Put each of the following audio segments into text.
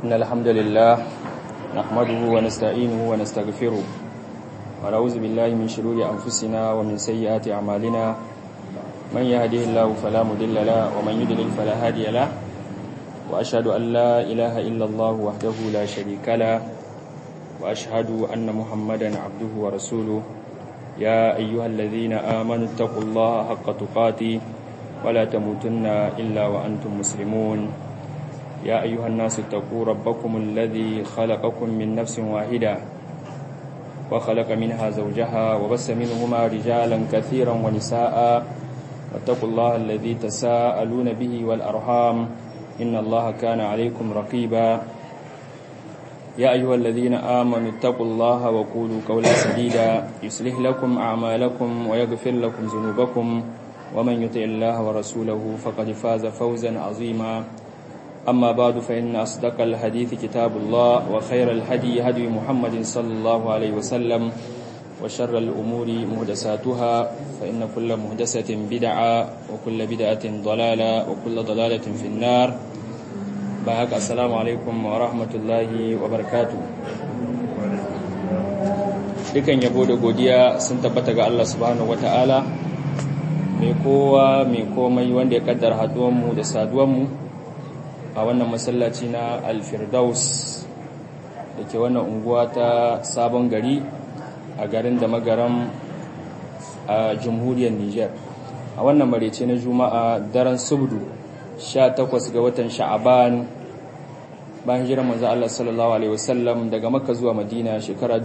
إن الحمد لله نحمده ونستعينه ونستغفره ونعوذ بالله من شرور أنفسنا ومن سيئات أعمالنا من يهده الله فلا مضل له ومن يضلل فلا هادي له وأشهد أن لا إله إلا الله وحده لا شريك له وأشهد أن محمدا عبده ورسوله يا أيها الذين آمنوا اتقوا الله حق تقاته ولا تموتن إلا وأنتم مسلمون يا أيها الناس اتقوا ربكم الذي خلقكم من نفس واحدة وخلق منها زوجها وبس منهما رجالا كثيرا ونساء واتقوا الله الذي تساءلون به والأرحام إن الله كان عليكم رقيبا يا أيها الذين آمنوا اتقوا الله وقولوا قولا سديدا يصلح لكم أعمالكم ويغفر لكم ذنوبكم ومن يطع الله ورسوله فقد فاز فوزا عظيما أما بعد فإن أصدق الحديث كتاب الله وخير الهدي هدي محمد صلى الله عليه وسلم وشر الأمور مهدساتها فإن كل مهدسة بدعة وكل بدعة ضلالة وكل ضلالة في النار بهك السلام عليكم ورحمة الله وبركاته dukan yabo da godiya sun tabbata ga Allah subhanahu wata'ala mai kowa mai komai wanda ya kaddara haduwanmu da saduwanmu a wannan masallaci na alfirdaus da ke wannan unguwa ta sabon gari a garin da magaram a jamhuriyar niger a wannan marece na juma'a daren subdu 18 ga watan sha'aban bayan hijirar manzo Allah sallallahu alaihi wasallam daga makka zuwa madina shekara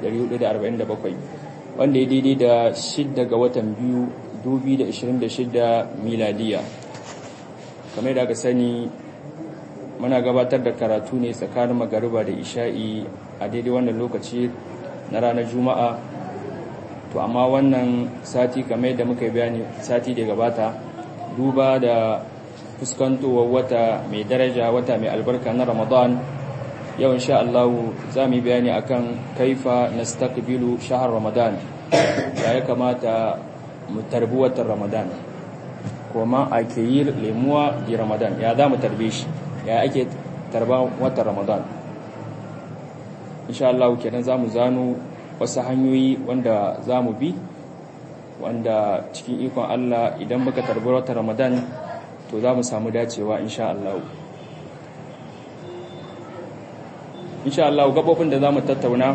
1447 wanda ya daidai da 6 ga watan biyu 2026 miladiya kamar da aka sani muna gabatar da karatu ne tsakanin magariba da isha'i a daidai wannan lokaci na ranar juma'a to amma wannan sati kamar da muka yi bayani sati da gabata duba da fuskantowar wata mai daraja wata mai albarka na ramadan yau insha Allah za mu yi bayani akan kaifa nastaqbilu shahar ramadan ya ya kamata mu tarbi watan ramadan kuma ake yi lemuwa di ramadan ya za mu tarbe shi ya ake tarba watan ramadan insha Allah kenan za mu zano wasu hanyoyi wanda za mu bi wanda cikin ikon Allah idan muka tarbi watan ramadan to za mu samu dacewa insha Allah insha Allah gabobin da za mu tattauna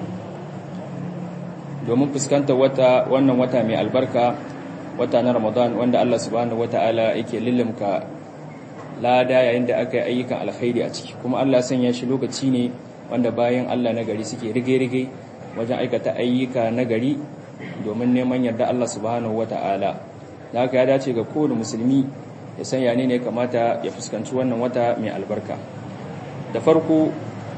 domin fuskantar wata wannan wata mai albarka wata na Ramadan wanda Allah subhanahu wata'ala yake lillimka lada yayin da aka yi ayyukan alkhairi a ciki kuma Allah sanya shi lokaci ne wanda bayan Allah na gari suke rige-rige wajen aikata ayyuka na gari domin neman yarda Allah subhanahu wata'ala da haka ya dace ga kowane musulmi ya san yane ne kamata ya fuskanci wannan wata mai albarka da farko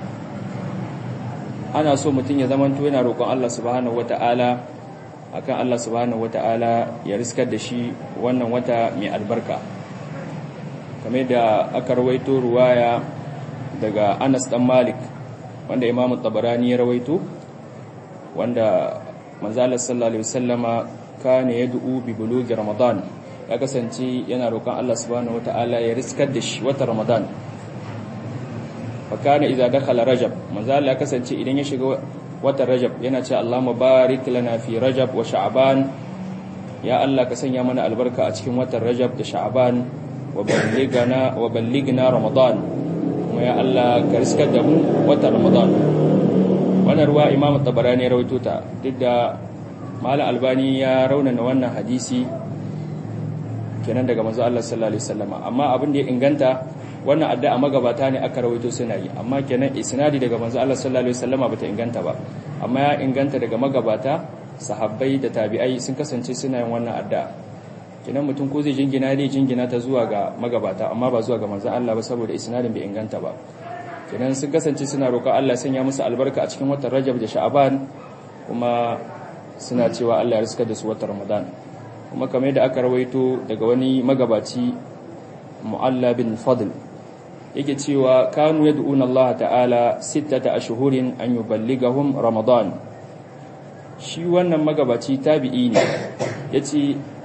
ana so mutum ya zamanto yana roƙon Allah subhanahu wata'ala akan Allah subhanahu wata'ala ya riskar da shi wannan wata mai albarka kamar da aka rawaito ruwaya daga Anas dan Malik wanda Imam Tabarani ya rawaito wanda manzo Allah sallallahu alaihi wasallama kana yad'u bi bulughi Ramadan ya kasance yana roƙon Allah subhanahu wata'ala ya riskar da shi wata Ramadan fakana idza dakhala rajab manzo Allah ya kasance idan ya shiga watan rajab yana ce Allahumma barik lana fi rajab wa sha'ban ya Allah ka sanya mana albarka a cikin watan rajab da sha'ban wa ballighna wa ballighna ramadan kuma ya Allah ka riskar da mu watan ramadan wannan ruwa Imam Tabarani ya rawaito ta duk da Malam Albani ya raunana wannan hadisi kenan daga manzo Allah sallallahu alaihi wasallam amma abin da ya inganta wannan addu'a magabata ne aka rawaito suna yi amma kenan isnadi daga manzo Allah sallallahu alaihi wasallam bata inganta ba amma ya inganta daga magabata sahabbai da tabi'ai sun kasance suna yin wannan addu'a kenan mutum ko zai jingina dai jingina ta zuwa ga magabata amma ba zuwa ga manzo Allah ba saboda isnadin bai inganta ba kenan sun kasance suna roƙon Allah sanya musu albarka a cikin watan Rajab da Sha'ban kuma suna cewa Allah ya riska da su watan Ramadan kuma kamar da aka rawaito daga wani magabaci mu'alla bin fadl yake cewa kanu yad'una Allah ta'ala sittata ashhurin an yuballighahum ramadan shi wannan magabaci tabi'i ne yace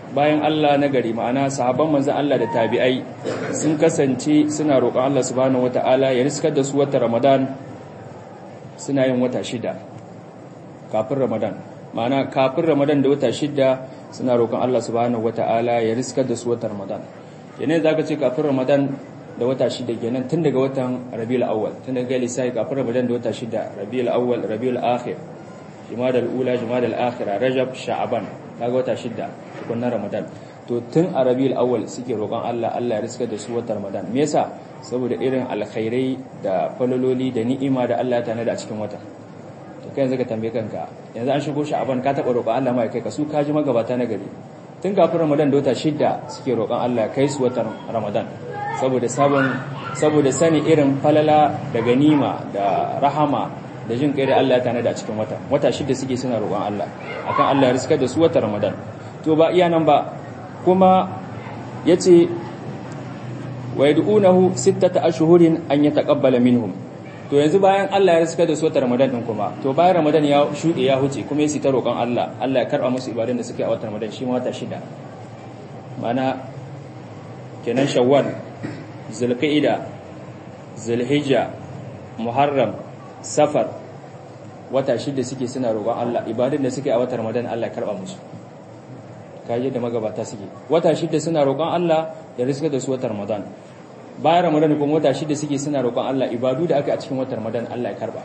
bayan Allah na gari ma'ana sahabban manzon Allah da tabi'ai sun kasance suna roƙon Allah subhanahu wata'ala ya riskar da su wata Ramadan suna yin wata shida kafin Ramadan ma'ana kafin Ramadan da wata shida suna roƙon Allah subhanahu wata'ala ya riskar da su wata Ramadan kenan zaka ce kafin Ramadan da wata shida kenan tun daga watan Rabiul Awwal tun daga lisai kafin Ramadan da wata shida Rabiul Awwal Rabiul Akhir Jumadal Ula Jumadal Akhir Rajab Sha'ban kaga wata shida tukunna Ramadan to tun a Rabiul Awwal suke roƙon Allah Allah ya riskar da su wata Ramadan me yasa saboda irin alkhairai da falololi da ni'ima da Allah ya tanada a cikin wata to kai yanzu ka tambaye kanka yanzu an shigo Sha'ban ka taba roƙon Allah mai kai ka su kaji magabata na gari tun kafin Ramadan da wata shida suke roƙon Allah kai su watan Ramadan saboda sabon saboda sani irin falala da ganima da rahama da jin kai da Allah ya tanada a cikin wata wata shida suke suna roƙon Allah akan Allah ya riskar da su wata Ramadan to ba iya nan ba kuma yace wa yad'unahu sittata ashhurin an yataqabbala minhum to yanzu bayan Allah ya riskar da su wata Ramadan din kuma to bayan Ramadan ya shuɗe ya huce kuma yasi ta roƙon Allah Allah ya karba musu ibadan da suke a watan Ramadan shi ma wata shida mana kenan Shawwal Zulqa'ida Zulhijja Muharram Safar wata shida suke suna roƙon Allah ibadan da suke a watan Ramadan Allah ya karba musu kaje da magabata suke wata shida suna roƙon Allah ya riskar da su watan Ramadan bayan ramadan kuma wata shida suke suna roƙon Allah ibadu da aka a cikin watan ramadan Allah ya karba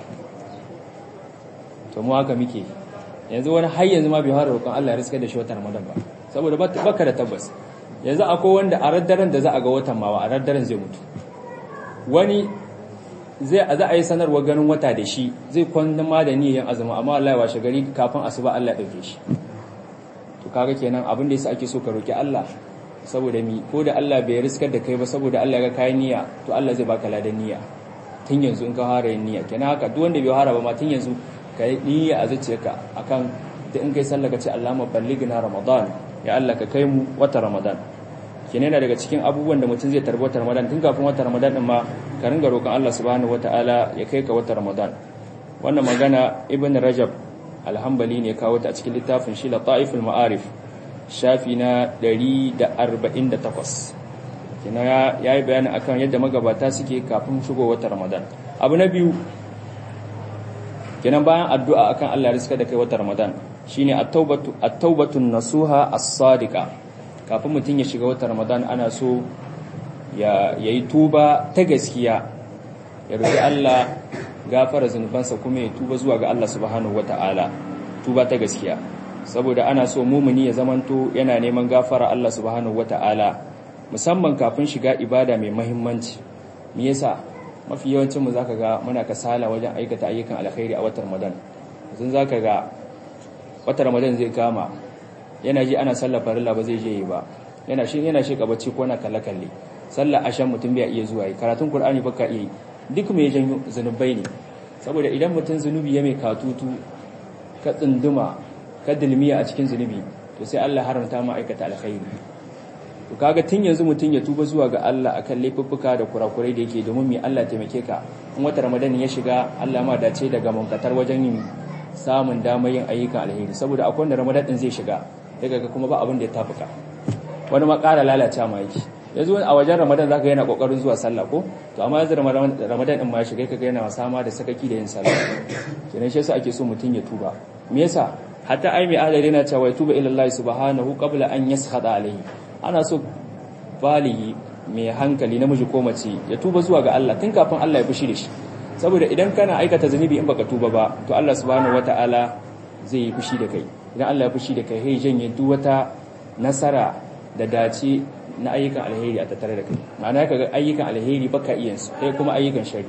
to mu haka muke yanzu wani har yanzu ma bai fara roƙon Allah ya riska da shi watan ramadan ba saboda baka da tabbas yanzu akwai wanda a raddaren da za a ga watan mawa a raddaren zai mutu wani zai za a yi sanarwa ganin wata da shi zai kwanda ma da niyyar azumi amma Allah ya washe gari kafin asuba Allah ya dauke shi to kaga kenan abin da yasa ake so ka roki Allah saboda mi ko da Allah bai riskar da kai ba saboda Allah ga kayan niyya to Allah zai baka ladan niyya tun yanzu in ka fara yin niyya kenan haka duk wanda bai fara ba ma tun yanzu ka yi niyya a zuciyarka akan da in kai sallah ka ce Allahumma ballighna ramadan ya Allah ka kai mu wata ramadan kenan yana daga cikin abubuwan da mutum zai tarbi wata ramadan tun kafin wata ramadan din ma ka ringa roƙon Allah subhanahu wataala ya kai ka wata ramadan wannan magana ibn rajab alhambali ne kawo ta a cikin littafin shi lataiful ma'arif shafi na 148 kina ya yi bayani akan yadda magabata suke kafin shigo wata ramadan abu na biyu kinan bayan addu'a akan Allah riska da kai wata ramadan shine at-taubatu at-taubatun nasuha as-sadiqa kafin mutun ya shiga wata ramadan ana so ya yayi tuba ta gaskiya ya roki Allah gafara zanubansa kuma ya tuba zuwa ga Allah subhanahu wataala tuba ta gaskiya saboda ana so mumuni ya zamanto yana neman gafara Allah subhanahu wata'ala musamman kafin shiga ibada mai mahimmanci me yasa mafi yawancin mu zaka ga muna kasala wajen aikata ayyukan alkhairi a watan Ramadan yanzu zaka ga watan Ramadan zai kama yana ji ana sallar farilla ba zai je yi ba yana shi yana shi bacci ko na kalle kalle sallar ashan mutum bai iya zuwa yi karatun Qur'ani baka iya yi duk mai janyo zanubai ne saboda idan mutum zanubi ya mai katutu ka tsunduma ka dilmiya a cikin zunubi to sai Allah haramta ma aikata alkhairi to kaga tun yanzu mutun ya tuba zuwa ga Allah akan laifuffuka da kurakurai da yake domin mai Allah taimake ka in wata Ramadan ya shiga Allah ma dace daga munkatar wajen yin samun damar yin ayyukan alheri saboda akwai wanda Ramadan din zai shiga daga ga kuma ba abin da ya tafuka wani ma ƙara lalata ma yake yanzu a wajen Ramadan zaka yana kokarin zuwa sallah ko to amma yanzu Ramadan din ma ya shiga kaga yana sama da sakaki da yin sallah kenan shi yasa ake so mutun ya tuba me yasa hatta ai mai adari na cewa tuba ila Allah subhanahu qabla an yaskhada alayhi ana so baligi mai hankali namiji ko mace ya tuba zuwa ga Allah tun kafin Allah ya fushi da shi saboda idan kana aikata zanubi in baka tuba ba to Allah subhanahu wataala zai yi fushi da kai idan Allah ya fushi da kai sai janye duk wata nasara da dace na ayyukan alheri a tattare da kai ma'ana kaga ayyukan alheri baka iya su sai kuma ayyukan shari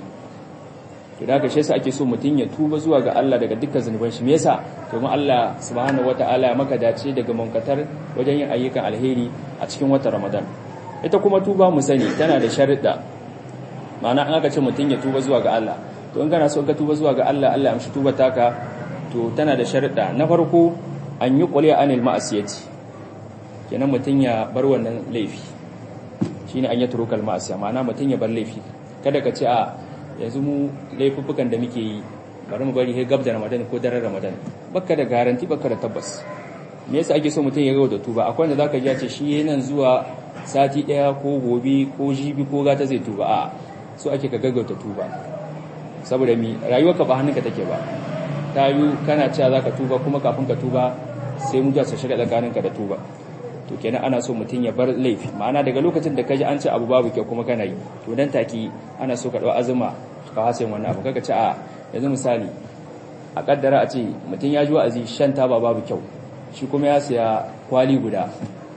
to da haka shi yasa ake so mutum ya tuba zuwa ga Allah daga dukkan zanuban shi me yasa domin Allah subhanahu wataala ya maka dace daga munkatar wajen yin ayyukan alheri a cikin watan Ramadan ita kuma tuba mu sani tana da sharuɗa ma'ana an aka ce mutum ya tuba zuwa ga Allah to in kana so ka tuba zuwa ga Allah Allah ya amshi tuba taka to tana da sharuɗa na farko an yi quli anil ma'asiyati kenan mutum ya bar wannan laifi shine an yi turukal ma'asiya ma'ana mutum ya bar laifi kada ka ce a yanzu mu laifuffukan da muke yi bari mu bari sai gab da ramadan ko daren ramadan baka da garanti baka da tabbas me yasa ake so mutum ya gaggauta tuba akwai wanda zaka ji ya ce shi nan zuwa sati daya ko gobe ko jibi ko gata zai tuba a so ake ka gaggauta tuba saboda mi rayuwarka ba hannunka take ba ta yi kana cewa zaka tuba kuma kafin ka tuba sai mutuwa ta shiga tsakaninka da tuba to kenan ana so mutum ya bar laifi ma'ana daga lokacin da kaji an ce abu babu kyau kuma kana yi to dan take ana so ka dau azuma ka hasin wannan abu kaga ce a yanzu misali a kaddara a ce mutum ya ji wa'azi shan taba babu kyau shi kuma ya siya kwali guda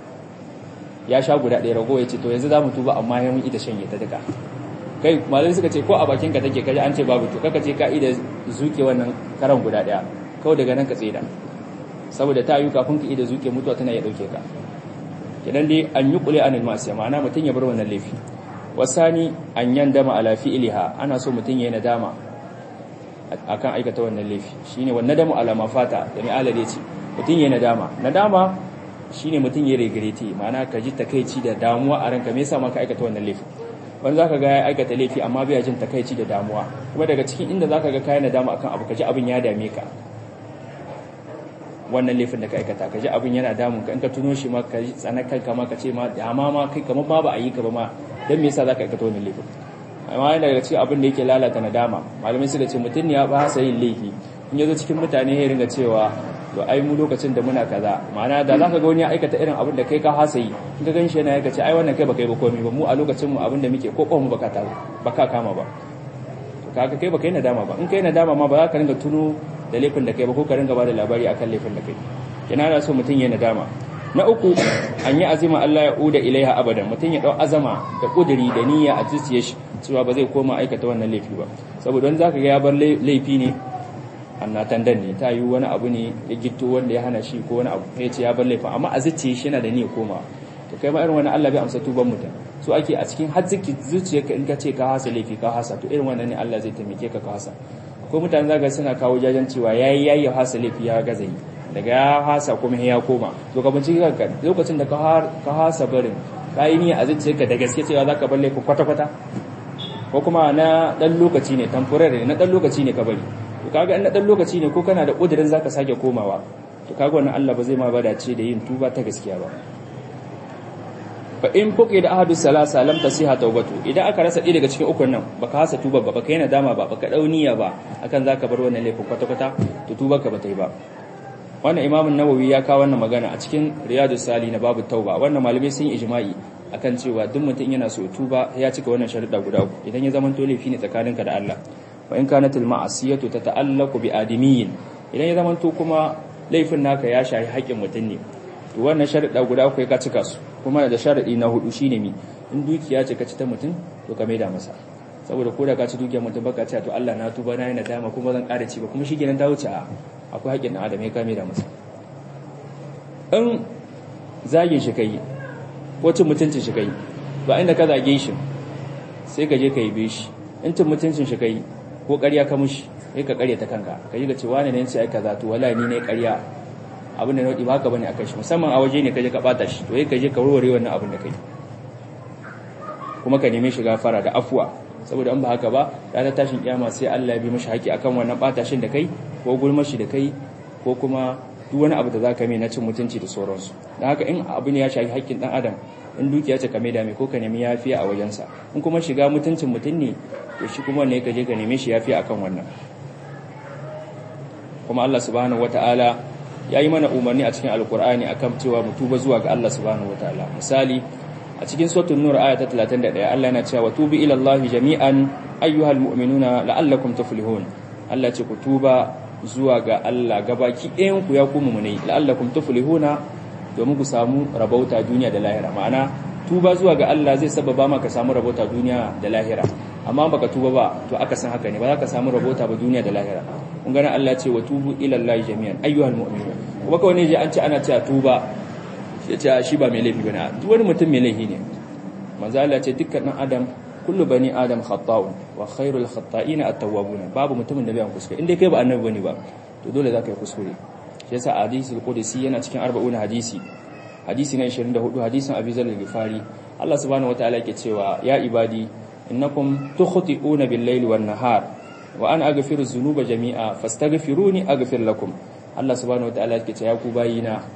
ya sha guda ɗaya rago ya ce to yanzu za mu tuba amma ya mun ita shanye ta duka kai malai suka ce ko a bakin ka take kaji an ce babu to kaka ce ka ida zuke wannan karan guda ɗaya kawai daga nan ka tsira saboda ta yi kafin ka ida zuke mutuwa tana ya dauke ka idan dai an yi kule anil masiya ma'ana mutum ya bar wannan laifi wasani an yandama ala fi'liha ana so mutum ya yi nadama akan aikata wannan laifi shine wannan nadamu ala mafata da mai alade ce mutum ya yi nadama nadama shine mutum ya regrete ma'ana ka ji takeici da damuwa a ranka me yasa ma ka aikata wannan laifi wani zaka ga ya aikata laifi amma bai jin takeici da damuwa kuma daga cikin inda zaka ga kayan nadama akan abu ka ji abin ya dame ka wannan laifin da ka aikata ka ji abin yana damun ka in ka tuno shi ma ka ji tsanar kanka ma ka ce ma dama ma kai kamar ma ba a yi ka ba ma dan me yasa zaka aikata wannan laifin amma yana daga cikin abin da yake lalata nadama malamai suka ce mutum ne ya ba sa yin laifi in yazo cikin mutane ya ringa cewa to ai mu lokacin da muna kaza ma'ana da zaka ga wani ya aikata irin abin da kai ka hasa yi in ka ganshi yana yaka ce ai wannan kai baka yi ba komai ba mu a lokacin mu abin da muke ko mu baka ta baka kama ba to kaga kai baka yi nadama ba in kai nadama ma ba za ka ringa tuno da laifin da kai ba ko ka ringa ba da labari akan laifin da kai yana da so mutum ya nadama na uku an yi azima Allah ya uda ilaiha abadan mutum ya dau azama da kuduri da niyya a zuciyar shi cewa ba zai koma aikata wannan laifi ba saboda wani zaka ga ya bar laifi ne annatan dan ne ta yi wani abu ne ya gitto wanda ya hana shi ko wani abu ya ce ya bar laifin amma a zuciyar shi yana da niyya koma to kai ma irin wani Allah bai amsa tuban mutum so ake a cikin har zuciyarka in ka ce ka hasa laifi ka hasa to irin wannan ne Allah zai taimake ka ka hasa ko mutane zaga suna kawo jajen cewa yayi yayi hasa laifi ya gaza yi daga ya hasa kuma ya koma to ka bincike kanka lokacin da ka hasa barin kai ni a zuciyarka da gaske cewa zaka bar laifin kwata kwata ko kuma na dan lokaci ne temporary na dan lokaci ne ka bari to kaga in na dan lokaci ne ko kana da kudirin zaka sake komawa to kaga wannan Allah ba zai ma badace da yin tuba ta gaskiya ba fa in fuqi da ahadu salasa lam tasiha tawbatu idan aka rasa ɗaya daga cikin ukun nan baka hasa tuba ba baka yi nadama ba baka dauniya ba akan zaka bar wannan laifin kwata kwata to tuba ka bata yi ba wannan imamun nawawi ya kawo wannan magana a cikin riyadus sali na babu tauba wannan malamai sun yi ijma'i akan cewa duk mutum yana so tuba ya cika wannan sharuɗa guda uku idan ya zama to laifi ne tsakaninka da Allah wa in kanatil ma'asiyatu tata'allaqu bi adamiyyin idan ya zama to kuma laifin naka ya shahi haƙƙin mutum ne to wannan sharuɗa guda uku ka cika su kuma da sharaɗi na hudu shine mi in dukiya ce ka ci ta mutum to ka maida masa saboda ko da ka ci dukiyar mutum baka ce to Allah na tuba na yi nadama kuma zan ƙara ci ba kuma shikenan ta wuce a akwai haƙƙin ɗan adam ya ka maida masa in zagin shi kai ko cin mutuncin shi kai to inda ka zage shi sai ka je ka yi shi in cin mutuncin shi kai ko ƙarya ka mushi sai ka ƙarya ta kanka ka yi ga cewa ne ne sai ai kaza to wala ni ne ƙarya abin da nau'i ba haka bane akan shi musamman a waje ne kaje ka bata shi to yayin kaje ka warware wannan abin da kai kuma ka neme shi gafara da afwa saboda an ba haka ba ranar tashin kiyama sai Allah ya bi mashi haƙi akan wannan bata shin da kai ko gulmar shi da kai ko kuma duk wani abu da zaka mai na cin mutunci da sauransu dan haka in abu ne ya shafi haƙƙin dan adam in dukiya ce ka mai da mai ko ka nemi yafiya a wajensa in kuma shiga mutuncin mutum ne to shi kuma ne ka je ka neme shi yafiya akan wannan kuma Allah subhanahu wataala ya yi mana umarni a cikin alkur'ani akan cewa mu tuba zuwa ga Allah subhanahu wataala misali a cikin suratul nur aya ta 31 Allah yana cewa tubi ila Allah jami'an ayyuhal mu'minuna la'allakum tuflihun Allah ce ku tuba zuwa ga Allah gabaki ɗayan ku ya kuma mu ne la'allakum tuflihuna domin ku samu rabauta duniya da lahira ma'ana tuba zuwa ga Allah zai sababa maka samu rabauta duniya da lahira amma baka tuba ba to aka san haka ne ba za ka samu rabauta ba duniya da lahira kun gana Allah ce wa tubu ila Allah jami'an ayyuhal mu'minun kuma kawai ne je an ce ana cewa tuba shi ce shi ba mai laifi bane duk wani mutum mai laifi ne manzo Allah ce dukkan dan adam kullu bani adam khata'un wa khairul khata'ina at-tawwabun babu mutumin da bai an kuskure inda kai ba annabi bane ba to dole zaka yi kuskure shi yasa hadisi al-qudsi yana cikin 40 hadisi hadisi na 24 hadisin Abi Zar al-Ghifari Allah subhanahu wataala yake cewa ya ibadi innakum tukhti'una bil-laili wan-nahar wa ana aghfiru dhunuba jami'a fastaghfiruni aghfir lakum Allah subhanahu wataala yake cewa ku bayina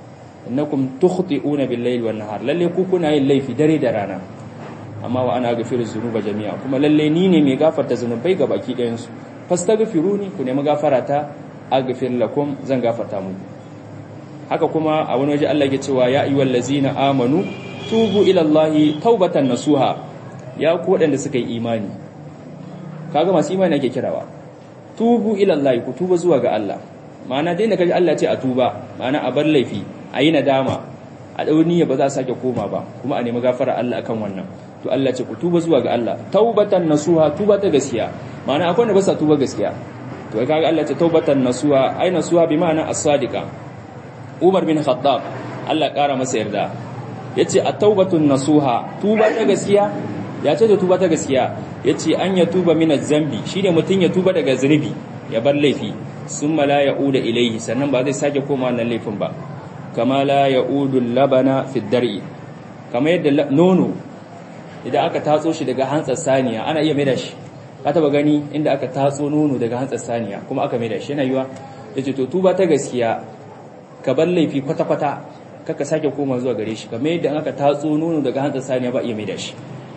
innakum tukhti'una bil-layli wan-nahar lalle ku kuna yin laifi dare da rana amma wa ana gafiru zunuba jami'a kuma lalle ni ne mai gafarta zunubai ga baki ɗayan su fastaghfiruni ku nemi gafarata aghfir lakum zan gafarta muku haka kuma a wani waje Allah ya cewa ya ayyuhal ladzina amanu tubu ila Allahi taubatan nasuha ya ku waɗanda suka yi imani kaga masu imani ake kirawa tubu ila Allahi ku tuba zuwa ga Allah ma'ana dai da kaji Allah ce a tuba ma'ana a bar laifi a yi nadama a dauniya ba za a sake koma ba kuma a nemi gafara Allah akan wannan to Allah ce ku tuba zuwa ga Allah taubatan nasuha tuba ta gaskiya ma'ana akwai wanda ba sa tuba gaskiya to kaga Allah ce taubatan nasuha ai nasuha bi ma'ana as-sadiqa Umar bin Khattab Allah kara masa yarda yace at-taubatun nasuha tuba ta gaskiya ya ce da tuba ta gaskiya yace an ya tuba min az-zambi shine mutun ya tuba daga zunubi ya bar laifi summa la yauda ilayhi sannan ba zai sake koma wannan laifin ba kama la yaudu labana fi dar'i kama yadda nono idan aka tatso shi daga hantsar saniya ana iya maida shi ka taba gani inda aka tatso nono daga hantsar saniya kuma aka maida shi yana yiwa yace to tuba ta gaskiya ka bar laifi kwata-kwata kaka sake koma zuwa gare shi kamar yadda aka tatso nono daga hantsar saniya ba iya maida shi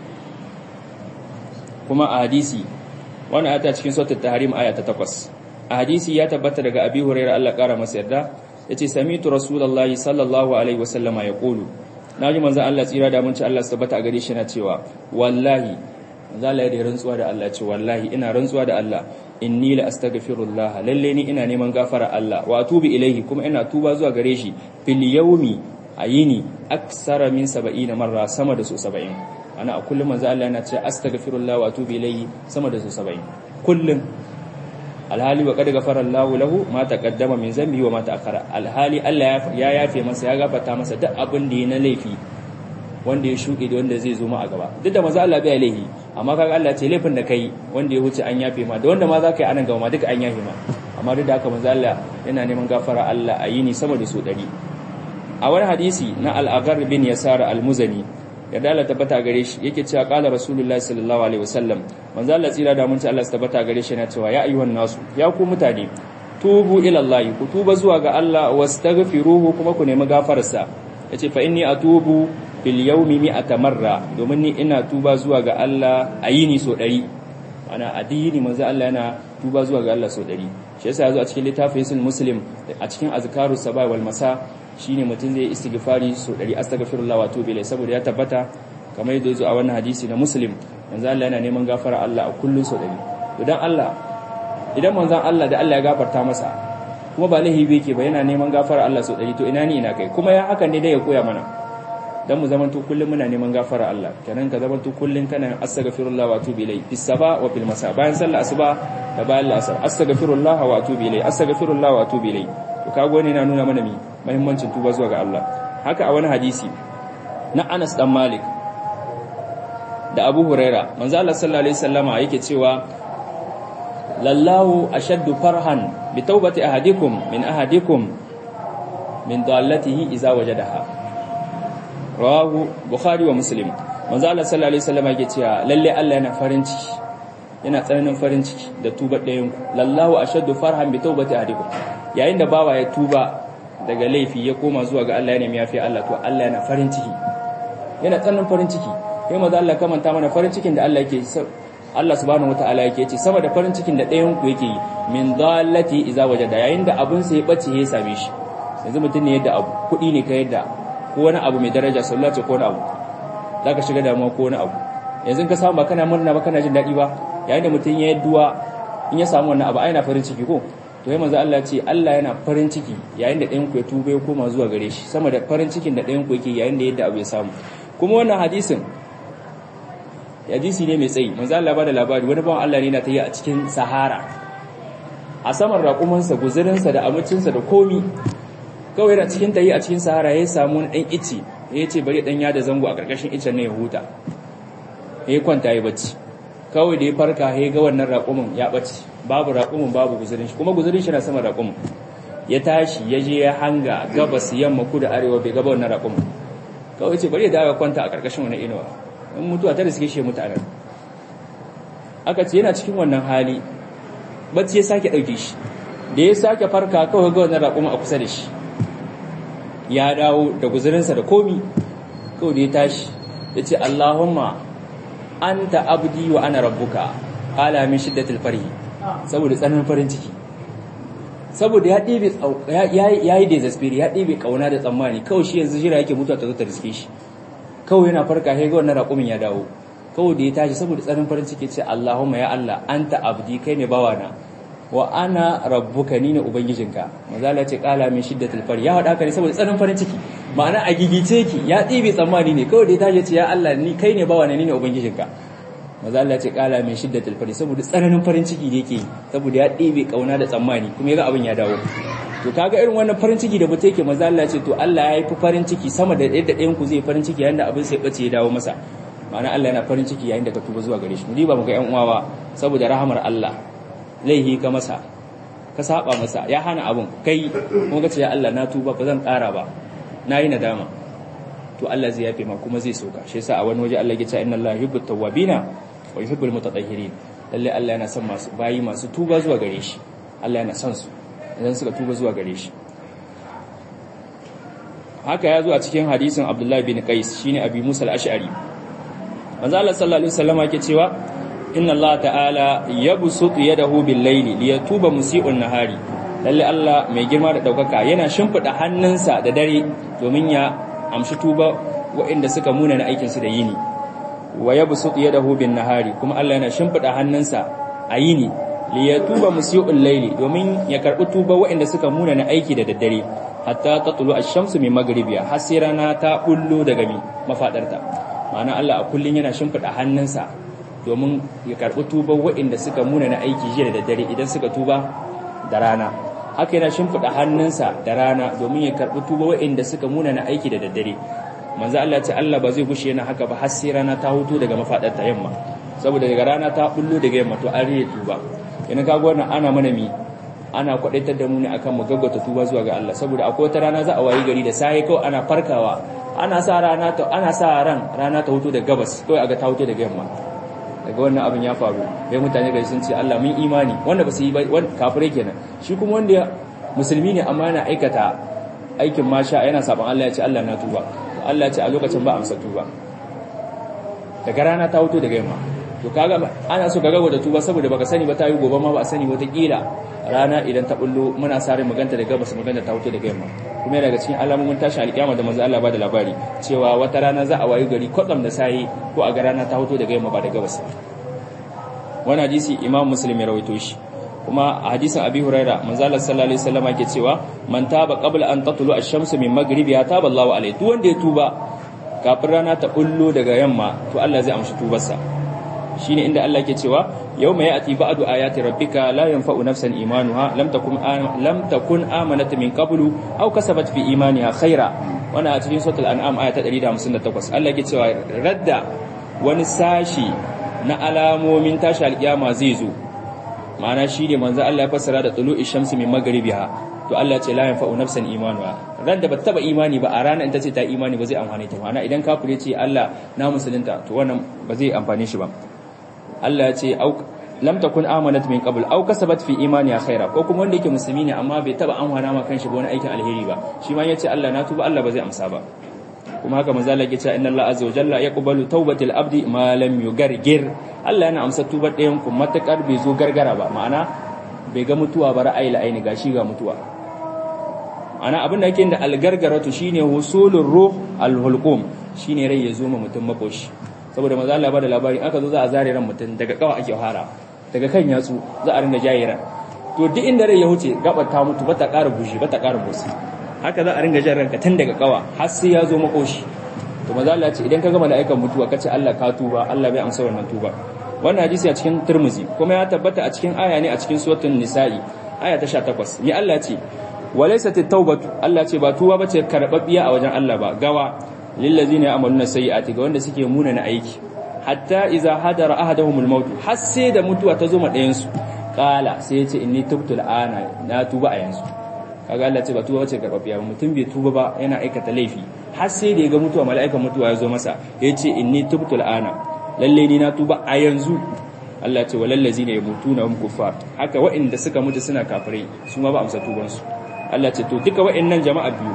kuma a hadisi wannan ayata cikin suratul tahrim aya ta 8 a hadisi ya tabbata daga abi hurairah Allah kara masa yarda yace samitu rasulullahi sallallahu alaihi wasallama yaqulu naji manzon Allah tsira da munci Allah tabbata a gare shi na cewa wallahi manzon Allah ya rantsuwa da Allah ce wallahi ina rantsuwa da Allah inni la astaghfirullah lalle ni ina neman gafara Allah wa atubu ilaihi kuma ina tuba zuwa gare shi fil yawmi ayini aksara min 70 marra sama da su 70 ana a kullum manzo Allah yana cewa astaghfirullah wa atubu ilayhi sama da su 70 kullum alhali wa qad ghafara Allah lahu ma taqaddama min zambi wa ma ta'akhkhara alhali Allah ya yafe masa ya gafarta masa duk abin da ya na laifi wanda ya shuke da wanda zai zo ma a gaba duk da manzo Allah bai laifi amma kaga Allah ce laifin da kai wanda ya wuce an yafe ma da wanda ma zaka yi anan gaba ma duka an yafe ma amma duk da haka manzo Allah yana neman gafara Allah a yini sama da su 100 a wani hadisi na al-aghar bin yasar al-muzani yadda Allah tabbata gare shi yake cewa qala rasulullahi sallallahu alaihi wasallam manzo Allah tsira da mun ci Allah tabbata gare shi yana cewa ya ayyuhan nasu ya ku mutane tubu ila Allah ku tuba zuwa ga Allah wastaghfiruhu kuma ku nemi gafararsa yace fa inni atubu fil yawmi mi'ata marra domin ni ina tuba zuwa ga Allah a yini so 100 ana addini manzo Allah yana tuba zuwa ga Allah so 100 shi yasa yazo a cikin littafin muslim a cikin azkarus sabah wal masa shine mutum zai istighfari so 100 astaghfirullah wa tubu ilai saboda ya tabbata kamar yadda yazo a wannan hadisi na muslim manzo Allah yana neman gafara Allah a kullun so 100 to dan Allah idan manzon Allah da Allah ya gafarta masa kuma ba lahibi yake ba yana neman gafara Allah so 100 to ina ni ina kai kuma ya hakan ne dai ya koya mana dan mu zamanto kullum muna neman gafara Allah kenan ka zamanto kullum kana astaghfirullah wa atubu ilai bis saba wa bil masa bayan sallar asuba da bayan asar astaghfirullah wa atubu ilai astaghfirullah wa atubu ilai to kago ne na nuna mana mi muhimmancin tuba zuwa ga Allah haka a wani hadisi na Anas dan Malik da Abu Huraira manzo Allah sallallahu alaihi wasallama yake cewa lallahu ashaddu farhan bi tawbati ahadikum min ahadikum min dallatihi idza wajadaha rawahu bukhari wa muslim manzo Allah sallallahu alaihi wasallama yake cewa lalle Allah yana farin ciki yana tsananin farin ciki da tuba ɗayan ku lallahu ashaddu farhan bi tawbati ahadikum yayin da bawa ya tuba daga laifi ya koma zuwa ga Allah ya nemi yafi Allah to Allah yana farin ciki yana tsananin farin ciki sai maza Allah kamanta mana farin cikin da Allah yake Allah subhanahu wataala yake ce sama da farin cikin da ɗayan ku yake yi min dallati iza wajada yayin da abun sa ya bace ya same shi yanzu mutum ne yadda abu kuɗi ne ka yadda ko wani abu mai daraja sallah ce ko wani abu zaka shiga damuwa ko wani abu yanzu ka samu ba kana murna ba kana jin daɗi ba yayin da mutum ya yadduwa in ya samu wannan abu ai na farin ciki ko to ya manzo Allah ce Allah yana farin ciki yayin da ɗayan ku ya tuba ya koma zuwa gare shi sama da farin cikin da ɗayan ku yake yayin da yadda abu ya samu kuma wannan hadisin hadisi ne mai tsayi manzo Allah bada labari wani bawan Allah ne na tayi a cikin sahara a saman raƙumansa guzurinsa da abincinsa da komi kawai yana cikin tayi a cikin sahara ya samu ɗan ici ya ce bari ɗan yada zango a ƙarƙashin icen ne ya huta ya kwanta ya bacci kawai da ya farka ya ga wannan raƙumin ya ɓace babu raƙumin babu guzurin shi kuma guzurin shi na sama raƙumin ya tashi ya je ya hanga gabas yamma kudu arewa bai gaba wannan raƙumin kawai ce bari ya dawo kwanta a ƙarƙashin wani inuwa in mutuwa ta da suke shi mutanen aka ce yana cikin wannan hali bacci ya sake ɗauke shi da ya sake farka kawai ga wannan raƙumin a kusa da shi ya dawo da guzurinsa da komi kawai da ya tashi ya ce Allahumma anta abdi wa ana rabbuka ala min shiddatil farhi saboda tsananin farin ciki saboda ya ɗebe ya yi desesperi ya ɗebe ƙauna da tsammani kawai shi yanzu jira yake mutuwa ta zo ta riske shi kawai yana farka sai ga wannan raƙumin ya dawo kawai da ya tashi saboda tsananin farin ciki ce Allahumma ya Allah anta abdi kai ne bawana wa ana rabbuka ni ne ubangijinka mazala ce kala min shiddatil far ya hada ka ne saboda tsananin farin ciki ma'ana a gigice ki ya ɗebe tsammani ne kawai da ya tashi ce ya Allah ni kai ne bawana ni ne ubangijinka mazala ce kala min shiddatil far saboda tsananin farin ciki da yake saboda ya ɗebe kauna da tsammani kuma ya ga abin ya dawo to kaga irin wannan farin ciki da mutum yake maza Allah ce to Allah ya yi farin ciki sama da yadda ɗayan ku zai farin ciki yayin da abin sai bace ya dawo masa ma'ana Allah yana farin ciki yayin da ka tuba zuwa gare shi mu ba mu ga ƴan uwa ba saboda rahamar Allah laihi ka masa ka saba masa ya hana abin kai kuma ka ce ya Allah na tuba ba zan ƙara ba na yi nadama to Allah zai yafe ma kuma zai soka shi yasa a wani waje Allah ya ce inna Allah yuhibbut tawwabina wa yuhibbul mutatahhirin lalle Allah yana son masu bayi masu tuba zuwa gare shi Allah yana son su idan suka tuba zuwa gare shi haka ya zo a cikin hadisin Abdullah bin Qais shine Abi Musa al-Ash'ari manzo Allah sallallahu alaihi wasallam yake cewa inna Allah ta'ala yabsutu yadahu bil layli liyatuba musii'un nahari lalle Allah mai girma da daukaka yana shimfida hannunsa da dare domin ya amshi tuba waɗanda suka muna na aikin su da yini wa yabsutu yadahu bin nahari kuma Allah yana shimfida hannunsa a yini liyatuba musii'ul layli domin ya karbi tuba waɗanda suka muna na aiki da daddare hatta tatlu ash-shamsu min maghribiha har sai rana ta bullo daga mi mafadarta ma'ana Allah a kullun yana shimfida hannunsa domin ya karbi tuba waɗanda suka muna na aiki jiya da daddare idan suka tuba da rana haka yana shimfida hannunsa da rana domin ya karbi tuba waɗanda suka muna na aiki da daddare manzo Allah ce Allah ba zai gushe yana haka ba har sai rana ta hutu daga mafadarta yamma saboda daga rana ta bullo daga yamma to an riye tuba yana kaga wannan ana mana mi ana kwadaitar da mu ne akan mu gaggauta tuba zuwa ga Allah saboda akwai wata rana za a wayi gari da sai kawai ana farkawa ana sa rana ta ana sa ran rana ta hutu daga gabas kawai aga ta hutu daga yamma daga wannan abin ya faru bai mutane gari sun ce Allah mun imani wanda ba su yi ba kafirai kenan shi kuma wanda musulmi ne amma yana aikata aikin masha yana saban Allah ya ce Allah na tuba Allah ce a lokacin ba amsa tuba daga rana ta hutu daga yamma to kaga ana so ka gago da tuba saboda baka sani ba ta yi gobe ma ba a sani wata kila rana idan ta bullo muna sare maganta da gabas maganta ta hutu daga yamma kuma daga cikin alamomin tashin alkiyama da manzo Allah ba da labari cewa wata rana za a wayi gari kwatsam da sai ko a ga rana ta hutu daga yamma ba da gabas wannan hadisi imam muslim ya rawaito shi kuma a hadisin abi huraira manzo Allah sallallahu alaihi wasallam yake cewa man taba qabla an tatlu ash-shamsu min maghribiha taba Allahu alaihi duk wanda ya tuba kafin rana ta bullo daga yamma to Allah zai amshi tubarsa shine inda Allah ke cewa yawma ya'ti ba'du ayati rabbika la yanfa'u nafsan imanuha lam takun lam takun amanat min qablu aw kasabat fi imaniha khaira wannan a cikin suratul an'am aya ta 158 Allah ke cewa radda wani sashi na alamomin tashi alkiyama zai zo ma'ana shi ne manzo Allah ya fassara da tulu'i shamsi min maghribiha to Allah ce la yanfa'u nafsan imanuha ran da ba taba imani ba a ranar in ta ce ta imani ba zai amfane ta ma'ana idan kafire ce Allah na musulunta to wannan ba zai amfane shi ba Allah ya ce au lam takun amanat min qabl aw kasabat fi imaniha khaira ko kuma wanda yake musulmi ne amma bai taba amfana ma kanshi ba wani aikin alheri ba shi ma yace Allah na tuba Allah ba zai amsa ba kuma haka manzo Allah yake cewa inna Allah azza wa jalla yaqbalu tawbatal abdi ma lam yugargir Allah yana amsa tubar ɗayan ku matakar bai zo gargara ba ma'ana bai ga mutuwa ba ra'ayi la aini gashi ga mutuwa ana abin da yake da algargaratu shine husulur ruh alhulqum shine rai ya zo ma mutum makoshi saboda manzo Allah ba da labari aka zo za a zare ran mutum daga kawa ake fara daga kan yatsu za a ringa jayiran to duk inda rai ya huce gabar ta mutu bata ƙara bushi bata ƙara busi haka za a ringa jan ranka tun daga kawa har sai ya zo makoshi to manzo Allah ce idan ka ga mala'ikan mutuwa kace Allah ka tuba Allah bai amsa wannan tuba wannan hadisi a cikin Tirmidhi kuma ya tabbata a cikin aya ne a cikin suratul nisa'i aya ta 18 ni Allah ce walaysat at-taubatu Allah ce ba tuba bace karbabbiya a wajen Allah ba gawa lillazina ya'maluna sayyi'ati ga wanda suke muna na aiki hatta iza hadara ahaduhumul maut har sai da mutuwa ta zo ma ɗayan su qala sai ya ce inni tubtu al'ana na tuba a yanzu kaga Allah ce ba tuba bace karbabbiya mutum bai tuba ba yana aikata laifi har sai da ya ga mutuwa mala'ikan mutuwa ya zo masa ya ce inni tubtu al'ana lalle ni na tuba a yanzu Allah ce walal ladzina yamutuna hum kuffar haka waɗanda suka mutu suna kafirai su ma ba amsa tuban su Allah ce to duka waɗannan jama'a biyu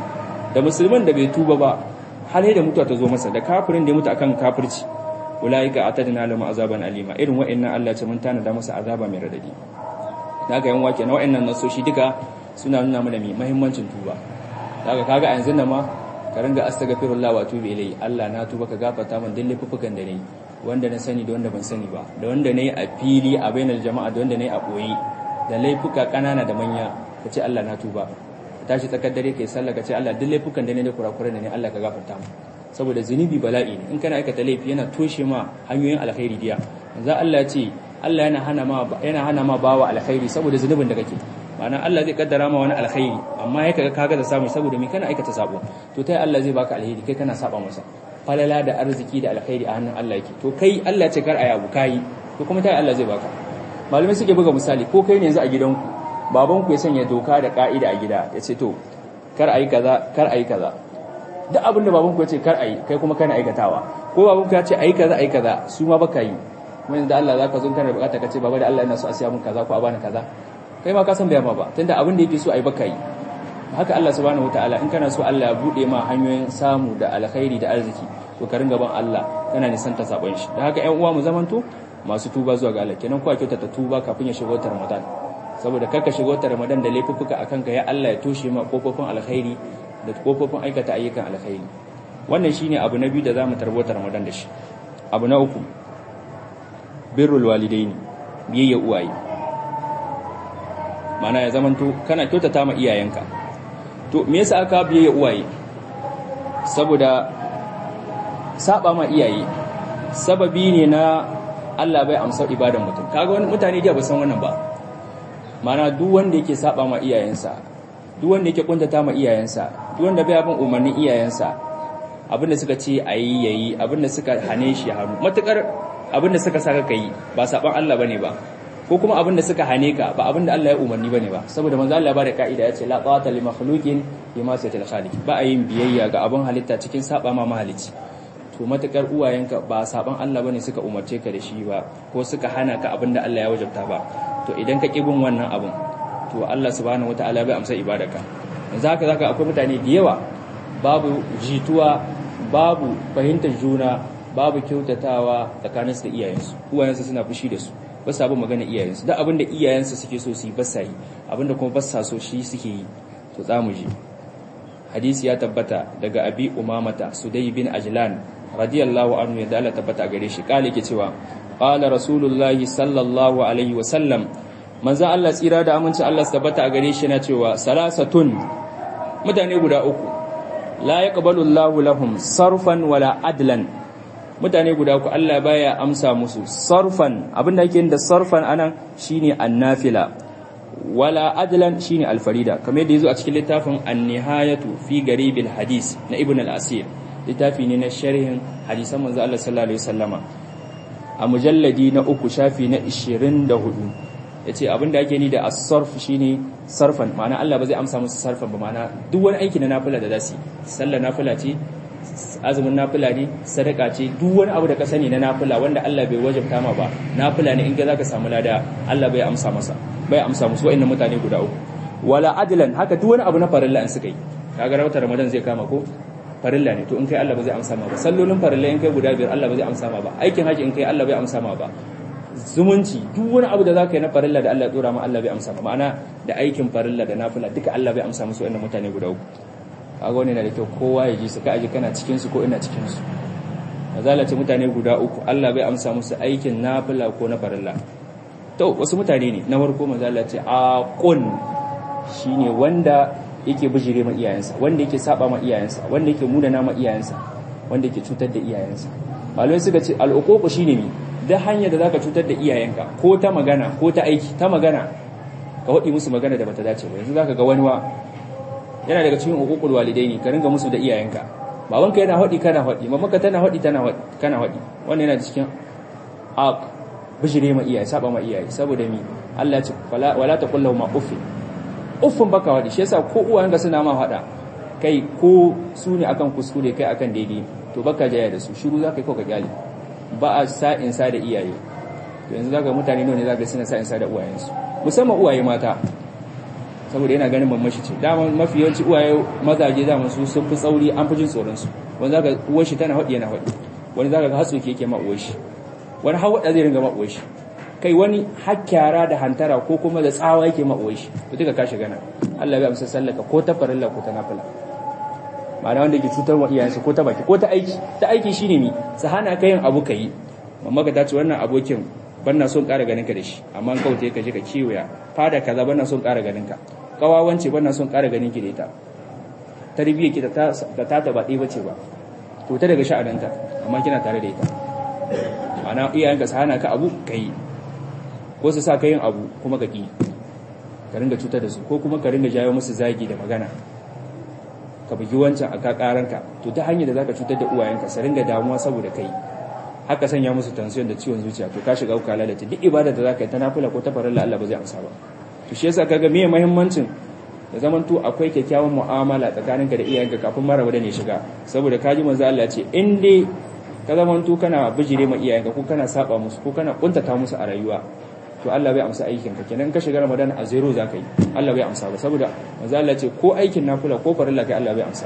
da musulman da bai tuba ba har da mutuwa ta zo masa da kafirin da ya mutu akan kafirci ulaika atadna lahum azaban alima irin wa'annan Allah ce mun tana da masa azaba mai radadi daga yan wake na wa'annan nasoshi duka suna nuna mana mai muhimmancin tuba daga kaga a yanzu nan ma ka ringa astaghfirullah wa tubu ilayhi Allah na tuba ka gafarta min dille fufukan da nayi wanda na sani da wanda ban sani ba da wanda nayi a fili a bainar jama'a da wanda nayi a boye da laifuka kanana da manya kace Allah na tuba ka tashi tsakar dare kai sallah kace Allah duk laifukan da nayi da kurakuran da nayi Allah ka gafarta min saboda zunubi bala'i ne in kana aikata laifi yana toshe ma hanyoyin alkhairi diya manzo Allah ya ce Allah yana hana ma yana hana ma bawa alkhairi saboda zunubin da kake ma'ana Allah zai kaddara ma wani alkhairi amma ya kaga kaga da samu saboda me kana aikata sabo to tai Allah zai baka alheri kai kana saba masa falala da arziki da alkhairi a hannun Allah yake to kai Allah ya ce kar ayi abu kai to kuma tai Allah zai baka malamai suke buga misali ko kai ne yanzu a gidanku babanku ya sanya doka da ka'ida a gida ya ce to kar ayi kaza kar ayi kaza duk abin da babanku ya ce kar ayi kai kuma kana aikatawa ko babanku ya ce ayi kaza ayi kaza su ma baka yi kuma yanzu da Allah zaka zo kana bukata ka ce baba da Allah ina so a siya mun kaza ko a bani kaza kai ma ka san bai ma ba tunda abin da yake so ayi baka yi haka Allah subhanahu wataala in kana so Allah ya bude ma hanyoyin samu da alkhairi da arziki to ka ringa ban Allah kana nisan ta sabon shi da haka ƴan uwa mu zamanto masu tuba zuwa ga Allah kenan ko kyauta ta tuba kafin ya shigo ta Ramadan saboda kar ka shigo ta Ramadan da laifuffuka akan ka ya Allah ya toshe ma kofofin alkhairi da kofofin aikata ayyukan alkhairi wannan shine abu na biyu da zamu tarbota Ramadan da shi abu na uku birrul walidaini biyayya uwaye mana ya zamanto kana kyautata ma iyayenka to me yasa aka biyayya uwaye saboda saba ma iyaye sababi ne na Allah bai amsa ibadan mutum kaga wani mutane da ba san wannan ba mana duk wanda yake saba ma iyayensa duk wanda yake kuntata ma iyayensa duk wanda bai bin umarnin iyayensa abinda suka ce ayi yayi abinda suka hane shi hannu matukar abinda suka saka kai ba saban Allah bane ba ko kuma abinda suka hane ka ba abinda Allah ya umarni bane ba saboda manzo Allah ya bada kaida yace la qata li makhluqin bi ma sayatil khaliq ba a yin biyayya ga abin halitta cikin saba ma mahalici to matakar uwayenka ba saban Allah bane suka umarce ka da shi ba ko suka hana ka abinda Allah ya wajabta ba to idan ka kibin wannan abin to Allah subhanahu wataala bai amsa ibadarka yanzu haka zaka akwai mutane da yawa babu jituwa babu fahimtar juna babu kyautatawa tsakaninsu da iyayensu uwayensu suna fushi da su ba sa bin magana iyayensu duk abinda iyayensu suke so su yi ba sa yi abinda kuma ba sa so shi suke yi to za mu je hadisi ya tabbata daga abi umamata sudai bin ajlan radiyallahu anhu ya dala tabbata gare shi kale ke cewa qala rasulullahi sallallahu alaihi wa sallam manzo Allah tsira da aminci Allah su tabbata a gare shi na cewa salasatun mutane guda uku la yaqbalu Allahu lahum sarfan wala adlan mutane guda uku Allah baya amsa musu sarfan abinda yake da sarfan anan shine annafila wala adlan shine alfarida kamar yadda yazo a cikin littafin an-nihayatu fi garibil hadis na ibn al-asir littafi ne na sharhin hadisan manzo Allah sallallahu alaihi wasallama a mujalladi na uku shafi na 24 yace abinda ake ni da as-sarf shine sarfan ma'ana Allah ba zai amsa musu sarfan ba ma'ana duk wani aiki na nafila da zasu sallar nafila ce azumin nafila ne sadaka ce duk wani abu da ka sani na nafila wanda Allah bai wajabta ma ba nafila ne in ga zaka samu lada Allah bai amsa masa bai amsa musu wa'annan mutane guda uku wala adlan haka duk wani abu na farilla in suka yi kaga rawata ramadan zai kama ko farilla ne to in kai Allah ba zai amsa ma ba sallolin farilla in kai guda biyar Allah ba zai amsa ma ba aikin haji in kai Allah bai amsa ma ba zumunci duk wani abu da zaka yi na farilla da Allah ya dora ma Allah bai amsa ma ma'ana da aikin farilla da nafila duka Allah bai amsa musu wa'annan mutane guda uku kaga wani na da kyau kowa ya ji su ka aji kana cikin su ko ina cikin su mazalace mutane guda uku Allah bai amsa musu aikin nafila ko na farilla to wasu mutane ne na farko mazalace aqun shine wanda yake bijire ma iyayensa wanda yake saba ma iyayensa wanda yake munana ma iyayensa wanda yake cutar da iyayensa malamai suka ce al'uququ shine mi da hanya da zaka cutar da iyayenka ko ta magana ko ta aiki ta magana ka wadi musu magana da bata dace ba yanzu zaka ga wani wa yana daga cikin uququl walidaini ka ringa musu da iyayenka babanka yana hadi kana hadi mamanka tana hadi tana hadi kana hadi wannan yana cikin aq bijire ma iyaye saba ma iyaye saboda mi Allah ya ce wala taqul lahum uffin uffin baka hadi shi yasa ko uwayenka suna ma hada kai ko su ne akan kuskure kai akan daidai to baka jaya da su shiru zaka yi ko ka gyale ba a sa'in sa da iyaye to yanzu zaka mutane nawa ne zaka suna sa'in sa da uwayensu musamman uwaye mata saboda yana ganin mamman shi ce dama mafi yawanci uwaye mazaje dama su sun fi tsauri an fi jin tsoron su wani zaka uwar shi tana haɗi yana haɗi wani zaka ga hatsu yake ma uwar shi wani har wada zai ringa ma uwar shi kai wani hakkyara da hantara ko kuma da tsawa yake ma uwar shi to duka ka shiga nan Allah ya amsa sallaka ko ta farilla ko ta nafila ma'ana wanda yake cutar wa iyayensa ko ta baki ko ta aiki ta aiki shine mi su hana ka yin abu kai mamma ka ta ce wannan abokin banna son ƙara ganin ka da shi amma kawai ka je ka kiwaya fada kaza banna son ƙara ganin ka kawawance banna son ƙara ganin ki da ita tarbiyyar ki ta ta ta ba ɗaya bace ba to ta daga sha'ananta amma kina tare da ita ana iyayenka su hana ka abu kai ko su sa ka yin abu kuma ka ki ka ringa cutar da su ko kuma ka ringa jawo musu zagi da magana ka bugi wancan a kakaranka to ta hanyar da zaka cutar da uwayenka su ringa damuwa saboda kai haka sanya musu tension da ciwon zuciya to ka shiga uka lalace duk ibada da zaka yi ta nafila ko ta farilla Allah ba zai amsa ba to shi yasa kaga meye muhimmancin da zaman to akwai kyakkyawan mu'amala tsakaninka da iyayenka kafin mara da ne shiga saboda kaji manzo Allah ce in dai ka zaman to kana bijire ma iyayenka ko kana saba musu ko kana kuntata musu a rayuwa to Allah bai amsa aikin ka kenan ka shiga Ramadan a zero zaka yi Allah bai amsa ba saboda manzo Allah ce ko aikin nafila ko farilla kai Allah bai amsa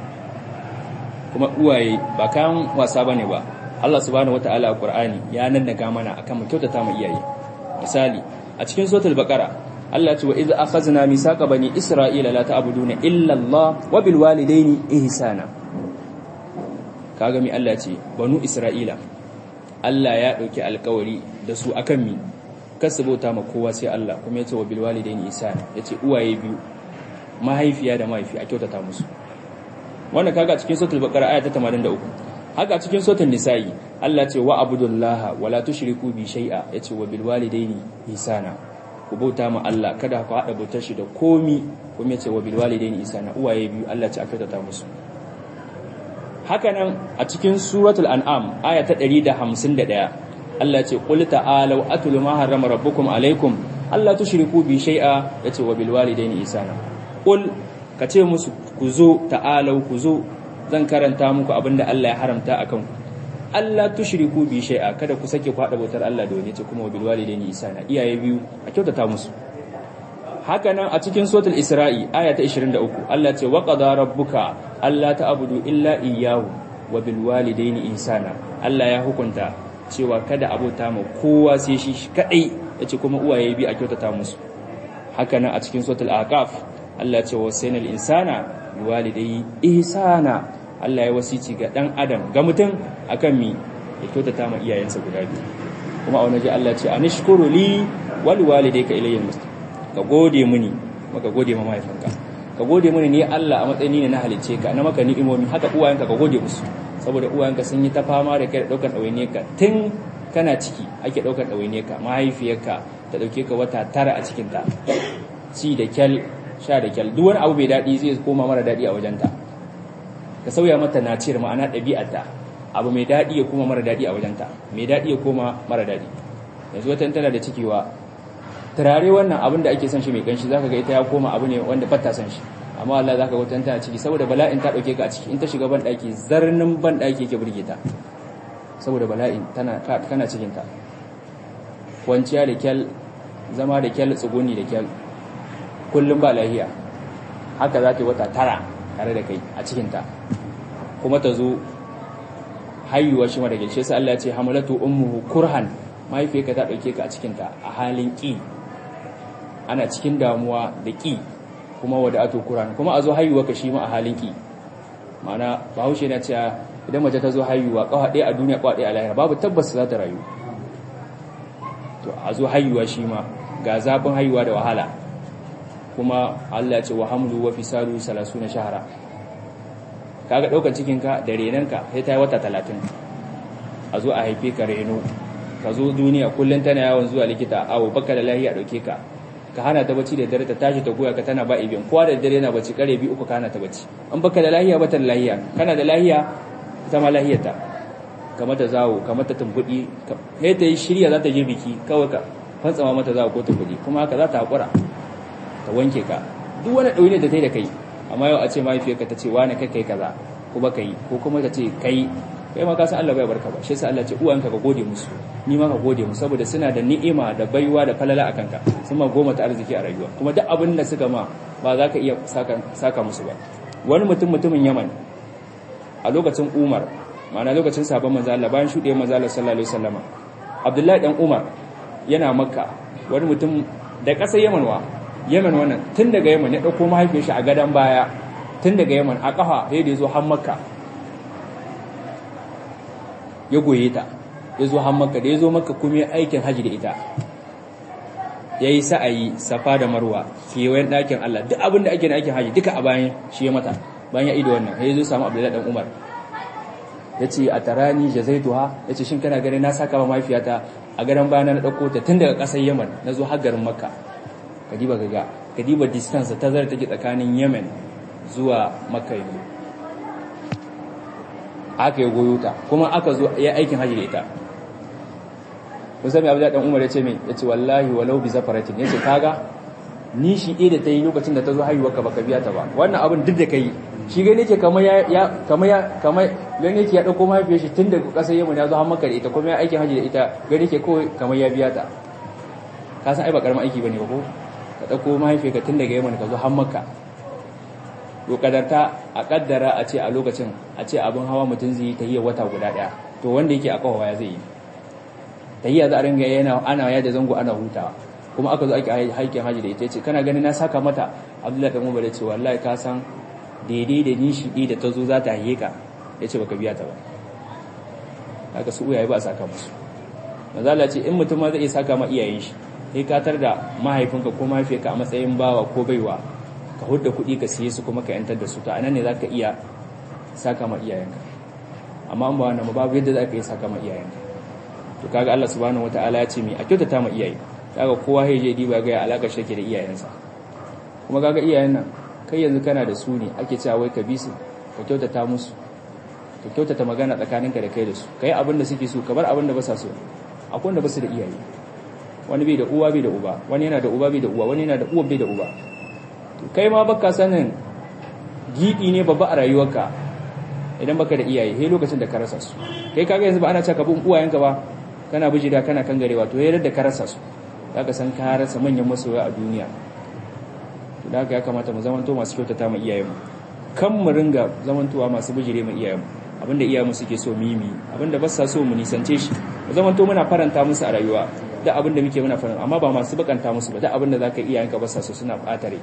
kuma uwaye ba kan wasa bane ba Allah subhanahu wataala a Qur'ani ya nannaga mana akan mu kyautata ma iyaye misali a cikin suratul baqara Allah ce wa idza akhazna misaqa bani isra'ila la ta'buduna illa Allah wa bil walidayni ihsana kaga mi Allah ce banu isra'ila Allah ya dauki alƙawari da su akan mi kasu bauta ma kowa sai Allah kuma yace wa bil walidayni ihsana yace uwaye biyu mahaifiya da mahaifi a kyautata musu wannan kaga cikin suratul baqara aya ta 83 haka cikin suratul nisa'i Allah ce wa abudullaha wala tushriku bi shay'a yace wa bil walidayni ihsana ku bauta ma Allah kada ku hada bautar shi da komi kuma yace wa bil walidayni ihsana uwaye biyu Allah ce a kyautata musu haka nan a cikin suratul an'am aya ta 151 Allah ce qul ta'alu atlu ma harrama rabbukum alaikum alla tushriku bi shay'a yace wa bil walidayni ihsana qul kace musu ku zo ta'alu ku zo zan karanta muku abinda Allah ya haramta akan ku Allah tushriku bi shay'a kada ku sake ku hada bautar Allah da wani ce kuma wa bil walidayni ihsana iyaye biyu a kyautata musu haka nan a cikin suratul isra'i aya ta 23 Allah ce wa qada rabbuka alla ta'budu illa iyyahu wa bil walidayni ihsana Allah ya hukunta cewa kada abota ma kowa sai shi kadai yace kuma uwaye bi a kyautata musu haka nan a cikin suratul aqaf Allah ya ce wa sayyidil insana biwalidayhi ihsana Allah ya wasici ga dan adam ga mutum akan mi ya kyautata ma iyayensa guda biyu kuma a wani ji Allah ya ce anishkuru li wal walidayka ilayya mustaq ka gode mini maka gode ma mahaifinka ka gode mini ni Allah a matsayin ne na halicce ka na maka ni'imomi haka uwayenka ka gode musu saboda uwayenka sun yi ta fama da kai da daukar ɗawainiyar ka tun kana ciki ake daukar ɗawainiyar ka mahaifiyarka ta dauke ka wata tara a cikin ta ci da kyal sha da kyal duk wani abu bai daɗi zai koma mara daɗi a wajenta ka sauya mata naciyar ma'ana ɗabi'ar ta abu mai daɗi ya koma mara daɗi a wajenta mai daɗi ya koma mara daɗi yanzu wata tana da cikewa turare wannan abin da ake son shi mai kanshi zaka ga ita ya koma abu ne wanda fatta son shi amma Allah zaka ga wata tana ciki saboda bala'in ta dauke ka a ciki in ta shiga ban daki zarnin ban daki yake burge ta saboda bala'in tana kana cikin ta kwanciya da kyal zama da kyal tsuguni da kyal kullum ba lahiya haka za ta yi wata tara tare da kai a cikin ta kuma ta zo haihuwa shi mara gilshe sai Allah ya ce hamalatu ummuhu kurhan mahaifiyarka ta dauke ka a cikin ta a halin ki ana cikin damuwa da ƙi kuma wada ato kuran kuma a zo haihuwa ka shi ma a halin ƙi ma'ana bahaushe na cewa idan mace ta zo haihuwa ƙawa ɗaya a duniya ƙawa ɗaya a lahira babu tabbas za ta rayu to a zo haihuwa shi ma ga zafin haihuwa da wahala kuma Allah ya ce wa hamlu wa fisalu salasuna shahara kaga ɗaukar cikinka da renanka sai ta yi wata talatin a zo a haife ka reno ka zo duniya kullum tana yawon zuwa likita awo baka da lahiya ɗauke ka ka hana ta bacci da dare ta tashi ta goya ka tana ba ibiyan kowa da dare yana bacci kare bi uku ka hana ta bacci an baka da lahiya ba ta da lahiya kana da lahiya ta ma lahiyarta ka mata zawo ka mata tumbuɗi sai ta yi shirya za ta je biki kawai ka fantsama mata zawo ko tumbuɗi kuma haka za ta haƙura ta wanke ka duk wani ɗaune da ta yi da kai amma yau a ce mahaifiyarka ta ce wani kai kai kaza kuma ka yi ko kuma ta ce kai kai ma ka san Allah bai barka ba shi yasa Allah ce uwanka ka gode musu ni ma ka gode musu saboda suna da ni'ima da baiwa da falala akan ka sun ma goma ta arziki a rayuwa kuma duk abin da suka ma ba za ka iya saka saka musu ba wani mutum mutumin Yaman a lokacin Umar ma'ana lokacin sabon manzo Allah bayan shuɗe manzo Allah sallallahu alaihi wasallama Abdullahi dan Umar yana Makka wani mutum da ƙasar Yaman wa Yaman wannan tun daga Yaman ya dauko mahaifiyar shi a gadan baya tun daga Yaman a kafa sai da yazo har Makka ya goye ta ya zo har Makka da ya zo Makka kuma ya aikin haji da ita yayi sa'ayi safa da marwa kewayen ɗakin Allah duk abin da ake na aikin haji duka a bayan shi ya mata bayan ya ido wannan ya zo samu Abdullahi dan Umar ya ce a tarani jazaituha ya ce shin kana gani na saka ma mahaifiyata a garin bayan na ɗauko ta tun daga ƙasar yaman na zo har garin makka kadiba gaga kadiba distance ta zara take tsakanin yemen zuwa makka yanzu aka yi goyo ta kuma aka zo ya aikin hajji da ita musamman abu dan umar ya ce mai ya ce wallahi walau bi zafaratin ya ce kaga ni shi ɗaya da ta yi lokacin da ta zo haihuwa ka baka biya ta ba wannan abin duk da ka yi shi gani ke kamar ya kamar ya kamar gani ke ya dauko mahaifiyar shi tun daga kasar Yemen ya zo har Makka da ita kuma ya aikin haji da ita gani ke kawai kamar ya biya ta ka san ai ba karamin aiki bane ba ko ka dauko mahaifiyar ka tun daga Yemen ka zo har Makka to kadarta a kaddara a ce a lokacin a ce abin hawa mutum zai yi tahiyya wata guda daya to wanda yake a kawawa ya zai yi tahiyya za a ringa yana ana ya da zango ana hutawa kuma aka zo ake aikin haji da ita ce kana ganin na saka mata Abdullahi dan Umar ya ce wallahi ka san daidai da nishi ɗi da ta zo za ta haye ka ya ce baka biya ta ba haka su uyaye ba a saka musu mazala ce in mutum ma zai saka ma iyayen shi sai ka tar da mahaifinka ko mahaifiyarka a matsayin bawa ko baiwa ka hudda kuɗi ka siye su kuma ka yantar da su ta anan ne za ka iya saka ma iyayenka amma an ba wannan ba babu yadda za ka iya saka ma iyayenka to kaga Allah subhanahu wataala ya ce mi a kyautata ma iyaye kaga kowa ya je diba ga alaka shi da iyayensa kuma kaga iyayen nan kai yanzu kana da su ne ake cewa wai ka bi su ka kyautata musu ka kyautata magana tsakaninka da kai da su ka yi abin da suke so ka bar abin da ba sa so akwai wanda ba su da iyaye wani bai da uwa bai da uba wani yana da uba bai da uwa wani yana da uwa bai da uba to kai ma baka sanin gidi ne babba a rayuwarka idan baka da iyaye sai lokacin da ka rasa su kai kaga yanzu ba ana cewa ka bin uwayenka ba kana bijira kana kangarewa to yayin da ka rasa su zaka san ka rasa manyan masoya a duniya da haka ya kamata mu zamanto masu kyautata ma iyayenmu kan mu ringa zamantowa masu bijire ma iyayenmu abinda iyayenmu suke so mu yi mu abinda ba sa so mu nisance shi mu zamanto muna faranta musu a rayuwa da abinda muke muna faranta amma ba masu bakanta musu ba da abinda zaka iyayenka ba sa so suna batare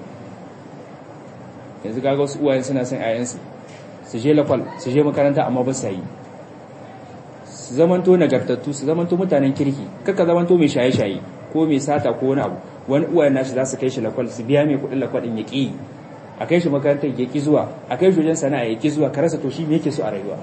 yanzu kaga wasu uwayen suna son ayansu su je lakwal su je makaranta amma ba sa yi su zamanto nagartattu su zamanto mutanen kirki kaka zamanto mai shaye-shaye ko mai sata ko wani abu wani uwayen nashi za su kai shi lakwal su biya mai kuɗin lakwal ɗin ya ƙi a kai shi makarantar ya ƙi zuwa a kai shi wajen sana'a ya ƙi zuwa ka rasa to shi me yake so a rayuwa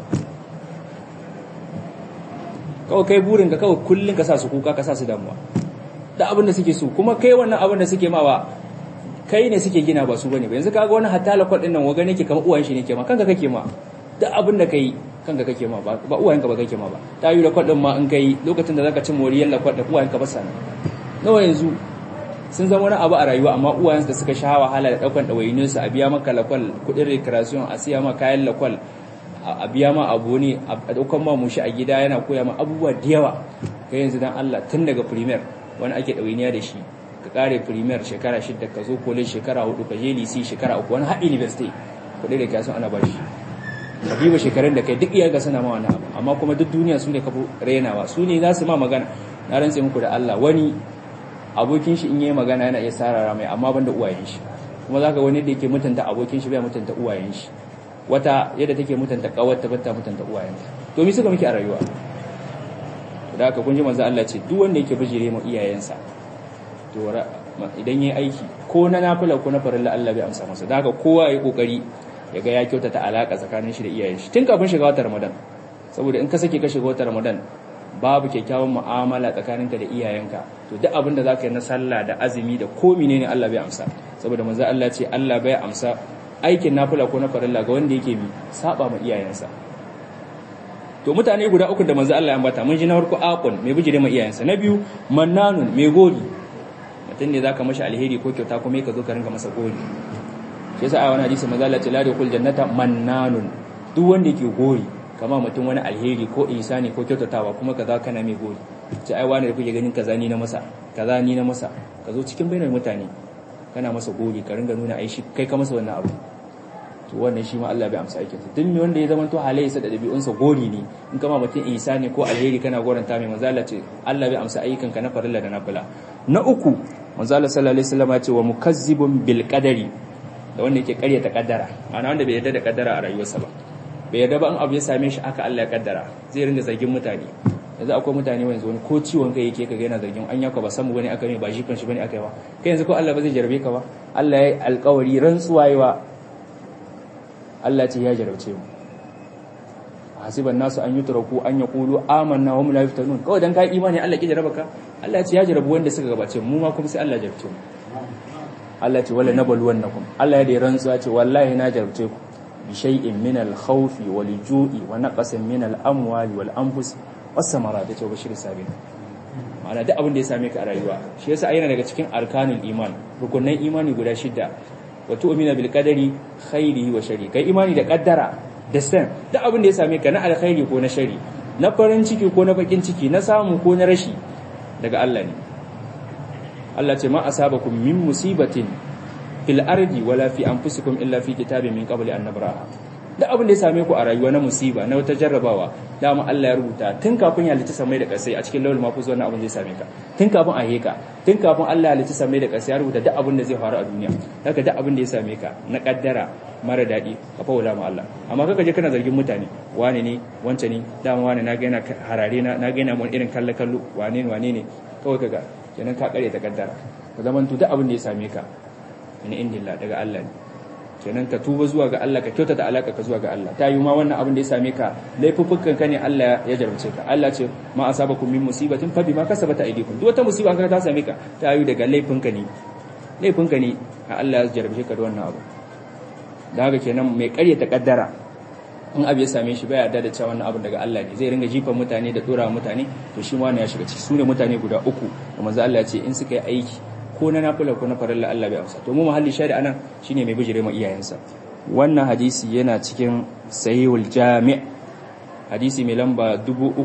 kawai kai burin ka kawai kullum ka sa su kuka ka sa su damuwa da abin da suke so kuma kai wannan abin da suke mawa kai ne suke gina ba su bane ba yanzu kaga wani hatta lakwal ɗin nan waga nake kamar uwayen shi ne ke ma kanka kake ma da abin da kai kanka kake ma ba uwayenka ba kake ma ba ta yi lakwal ɗin ma in kai lokacin da zaka ci moriyar lakwal ɗin uwayenka ba sa nawa yanzu sun zama wani abu a rayuwa amma uwayensu da suka sha wahala da ɗaukan ɗawainiyarsu a biya maka lakwal kuɗin recreation a siya ma kayan lakwal a biya ma abu ne a ɗaukan ma mushi a gida yana koya ma abubuwa da yawa kai yanzu dan Allah tun daga premier wani ake ɗawainiya da shi ka kare premier shekara shida ka zo college shekara hudu ka je lisi shekara uku wani har university kuɗin recreation ana ba shi ka diba shekarun da kai duk iyayenka suna ma wani abu amma kuma duk duniya su ne ka renawa su ne za su ma magana na rantse muku da Allah wani abokin shi in yi magana yana iya sarara mai amma banda uwayen shi kuma zaka wani da yake mutunta abokin shi bai mutunta uwayen shi wata yadda take mutunta kawarta bata mutunta uwayen to me suka miki a rayuwa da haka kun ji manzo Allah ce duk wanda yake bijire mu iyayensa to idan yayi aiki ko na nafila ko na farilla Allah bai amsa masa da haka kowa yayi kokari ya ga ya kyautata alaka tsakanin shi da iyayen shi tun kafin shiga watan Ramadan saboda in ka sake ka shiga watan Ramadan babu kyakkyawan mu'amala tsakaninka da iyayenka to duk abin da zaka yi na sallah da azumi da ko menene Allah bai amsa saboda manzo Allah ce Allah bai amsa aikin nafila ko na farilla ga wanda yake mi saba ma iyayensa to mutane guda uku da manzo Allah ya ambata mun ji na farko aqun mai bijire ma iyayensa na biyu mannanun mai gori mutum ne zaka mashi alheri ko kyauta kuma ka zo ka ringa masa gori shi yasa a wani hadisi manzo Allah ce la yadkhul jannata mannanun duk wanda yake gori kama mutum wani alheri ko ihsani ko kyautatawa kuma kaza kana mai gori ce ai wani da kuke ganin kaza ni na masa kaza ni na masa ka zo cikin bainar mutane kana masa gori ka ringa nuna ai shi kai ka masa wannan abu to wannan shi ma Allah bai amsa aikin sa duk wanda ya zama to halayensa da dabi'unsa gori ne in kama mutum ihsani ko alheri kana goranta mai manzo Allah ce Allah bai amsa ayyukan ka na farilla da nafila na uku manzo Allah sallallahu alaihi wasallam ya ce wa mukazzibun bil qadari da wanda yake karyata kaddara ana wanda bai yarda da kaddara a rayuwarsa ba bai yarda ba in abu ya same shi aka Allah ya kaddara zai ringa zargin mutane yanzu akwai mutane yanzu wani ko ciwon kai yake kaga yana zargin an yaka ba samu bane aka ne ba shi kan shi bane aka yi ba kai yanzu ko Allah ba zai jarabe ka ba Allah ya yi alƙawari rantsuwa yawa Allah ce ya jarabce mu hasiban nasu an yutraku an yaqulu amanna wa hum la yuftanun kawai dan kai imani Allah ki jaraba ka Allah ce ya jarabu wanda suka gabace mu ma kuma sai Allah ya jarabce mu Allah ce wala nabluwannakum Allah ya da rantsuwa ce wallahi na jarabce ku bi shay'in min al-khawfi wal ju'i wa naqasin min al-amwali wal anfus was samarat ce bashir sabin ma'ana duk abin da ya same ka a rayuwa shi yasa ayyana daga cikin arkanul iman rukunan imani guda shida wa tu'mina bil qadari khairihi wa sharri kai imani da kaddara da san duk abin da ya same ka na alkhairi ko na shari na farin ciki ko na bakin ciki na samu ko na rashi daga Allah ne Allah ce ma asabakum min musibatin fil ardi wala fi anfusikum illa fi kitabin min qabli an nabraha duk abin da ya same ku a rayuwa na musiba na wata jarrabawa dama Allah ya rubuta tun kafin ya halitta samai da kasai a cikin lawul mahfuz wannan abin zai same ka tun kafin a heka tun kafin Allah ya halitta samai da kasai ya rubuta duk abin da zai faru a duniya haka duk abin da ya same ka na kaddara mara daɗi ka faula ma Allah amma kaka je kana zargin mutane wane ne wance ne dama wane na ga yana harare na na ga yana mun irin kalle kallo wane ne wane ne kawai kaga kenan ka kare ta kaddara ka zaman duk abin da ya same ka min indillah daga Allah ne kenan ka tuba zuwa ga Allah ka kyautata alaka ka zuwa ga Allah ta yi ma wannan abin da ya same ka laifuffukan ka ne Allah ya jarumce ka Allah ce ma asabakum min musibatin fa bima kasabat aydikum duk wata musiba ka ta same ka ta yi daga laifinka ne laifinka ne Allah ya jarumce ka da wannan abu da haka kenan mai karyata kaddara in abu ya same shi baya yarda da cewa wannan abu daga Allah ne zai ringa jifan mutane da dora mutane to shi ma ne ya shiga ciki sune mutane guda uku da manzo Allah ya ce in suka yi aiki ko na nafila ko na farilla Allah bai amsa to mu mahalli shari'a anan shine mai bijire ma iyayensa wannan hadisi yana cikin sahihul jami' hadisi mai lamba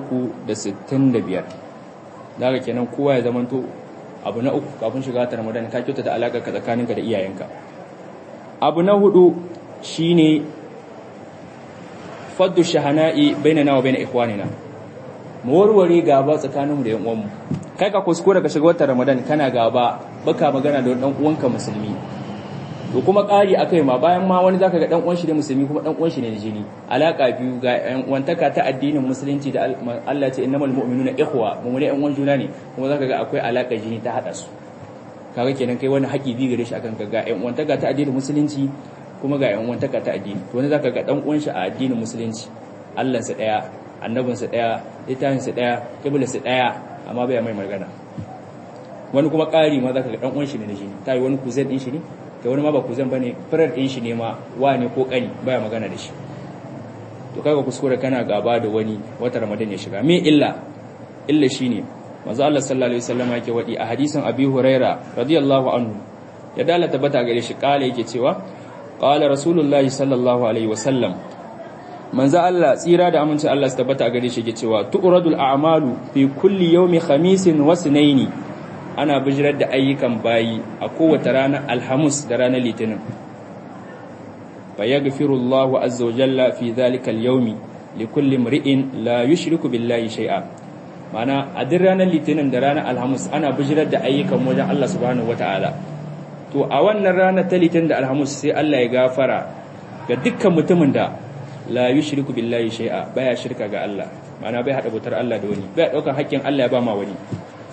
365 daga kenan kowa ya zamanto abu na uku kafin shiga ta Ramadan ka kyauta da alaka ka tsakaninka da iyayenka abu na hudu shine faddu shahana'i bainana wa bain ikhwanina mu warware gaba tsakaninmu da yan uwanmu kai ka kuskura ka shiga watan Ramadan kana gaba baka magana da dan uwanka musulmi to kuma ƙari akai ma bayan ma wani zaka ga dan uwan shi ne musulmi kuma dan uwan shi ne na jini alaka biyu ga yan uwantaka ta addinin musulunci da Allah ya ce innamal mu'minuna ikhwa mu ne yan uwan juna ne kuma zaka ga akwai alaka jini ta hada su kaga kenan kai wani haƙi bi gare shi akan ka ga yan uwantaka ta addinin musulunci kuma ga yan uwantaka ta addini to wani zaka ga dan uwan shi a addinin musulunci Allah sa daya annabin sa daya littafin sa daya kibla sa daya amma bai mai magana wani kuma ƙari ma zaka ga dan uwan shi ne na jini ta yi wani kuzan din shi ne kai wani ma ba kuzan bane farar din shi ne ma wani ko kani baya magana da shi to kaga kuskure kana gaba da wani wata ramadan ya shiga me illa illa shine manzo Allah sallallahu alaihi wasallam yake wadi a hadisin Abi Huraira radiyallahu anhu ya dala tabbata gare shi kala yake cewa qala rasulullahi sallallahu alaihi wasallam manzo Allah tsira da aminci Allah su tabbata gare shi yake cewa tu'radul a'malu fi kulli yawmi khamisin wa sunaini ana bijirar da ayyukan bayi a kowace rana alhamis da ranar litinin fa yaghfirullahu azza wa jalla fi dhalika al-yawmi likulli imri'in la yushriku billahi shay'a mana a duk ranar litinin da ranar alhamis ana bijirar da ayyukan wajen Allah subhanahu wata'ala to a wannan ranar ta litinin da alhamis sai Allah ya gafara ga dukkan mutumin da la yushriku billahi shay'a baya shirka ga Allah mana bai hada butar Allah da wani bai daukar haƙƙin Allah ya ba ma wani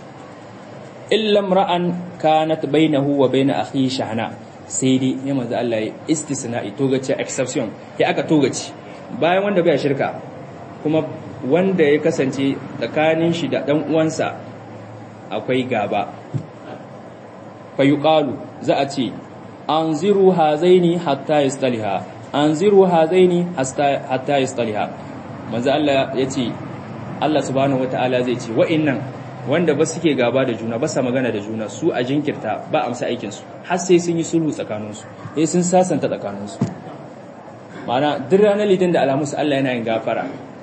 illa ra'an kanat bainahu wa bain akhi shahna sai dai ne manzo Allah ya istisna'i togace exception ya aka togace bayan wanda bai shirka kuma wanda ya kasance tsakanin shi da dan uwansa akwai gaba fa yuqalu za a ce anziru hazaini hatta yastaliha anziru hazaini hatta yastaliha manzo Allah ya ce Allah subhanahu wataala zai ce wa'annan wanda ba suke gaba da juna ba sa magana da juna su a jinkirta ba amsa aikinsu har sai sun yi sulhu tsakaninsu sai sun sasanta tsakaninsu ma'ana duk ranar litin da alhamis Allah yana yin gafara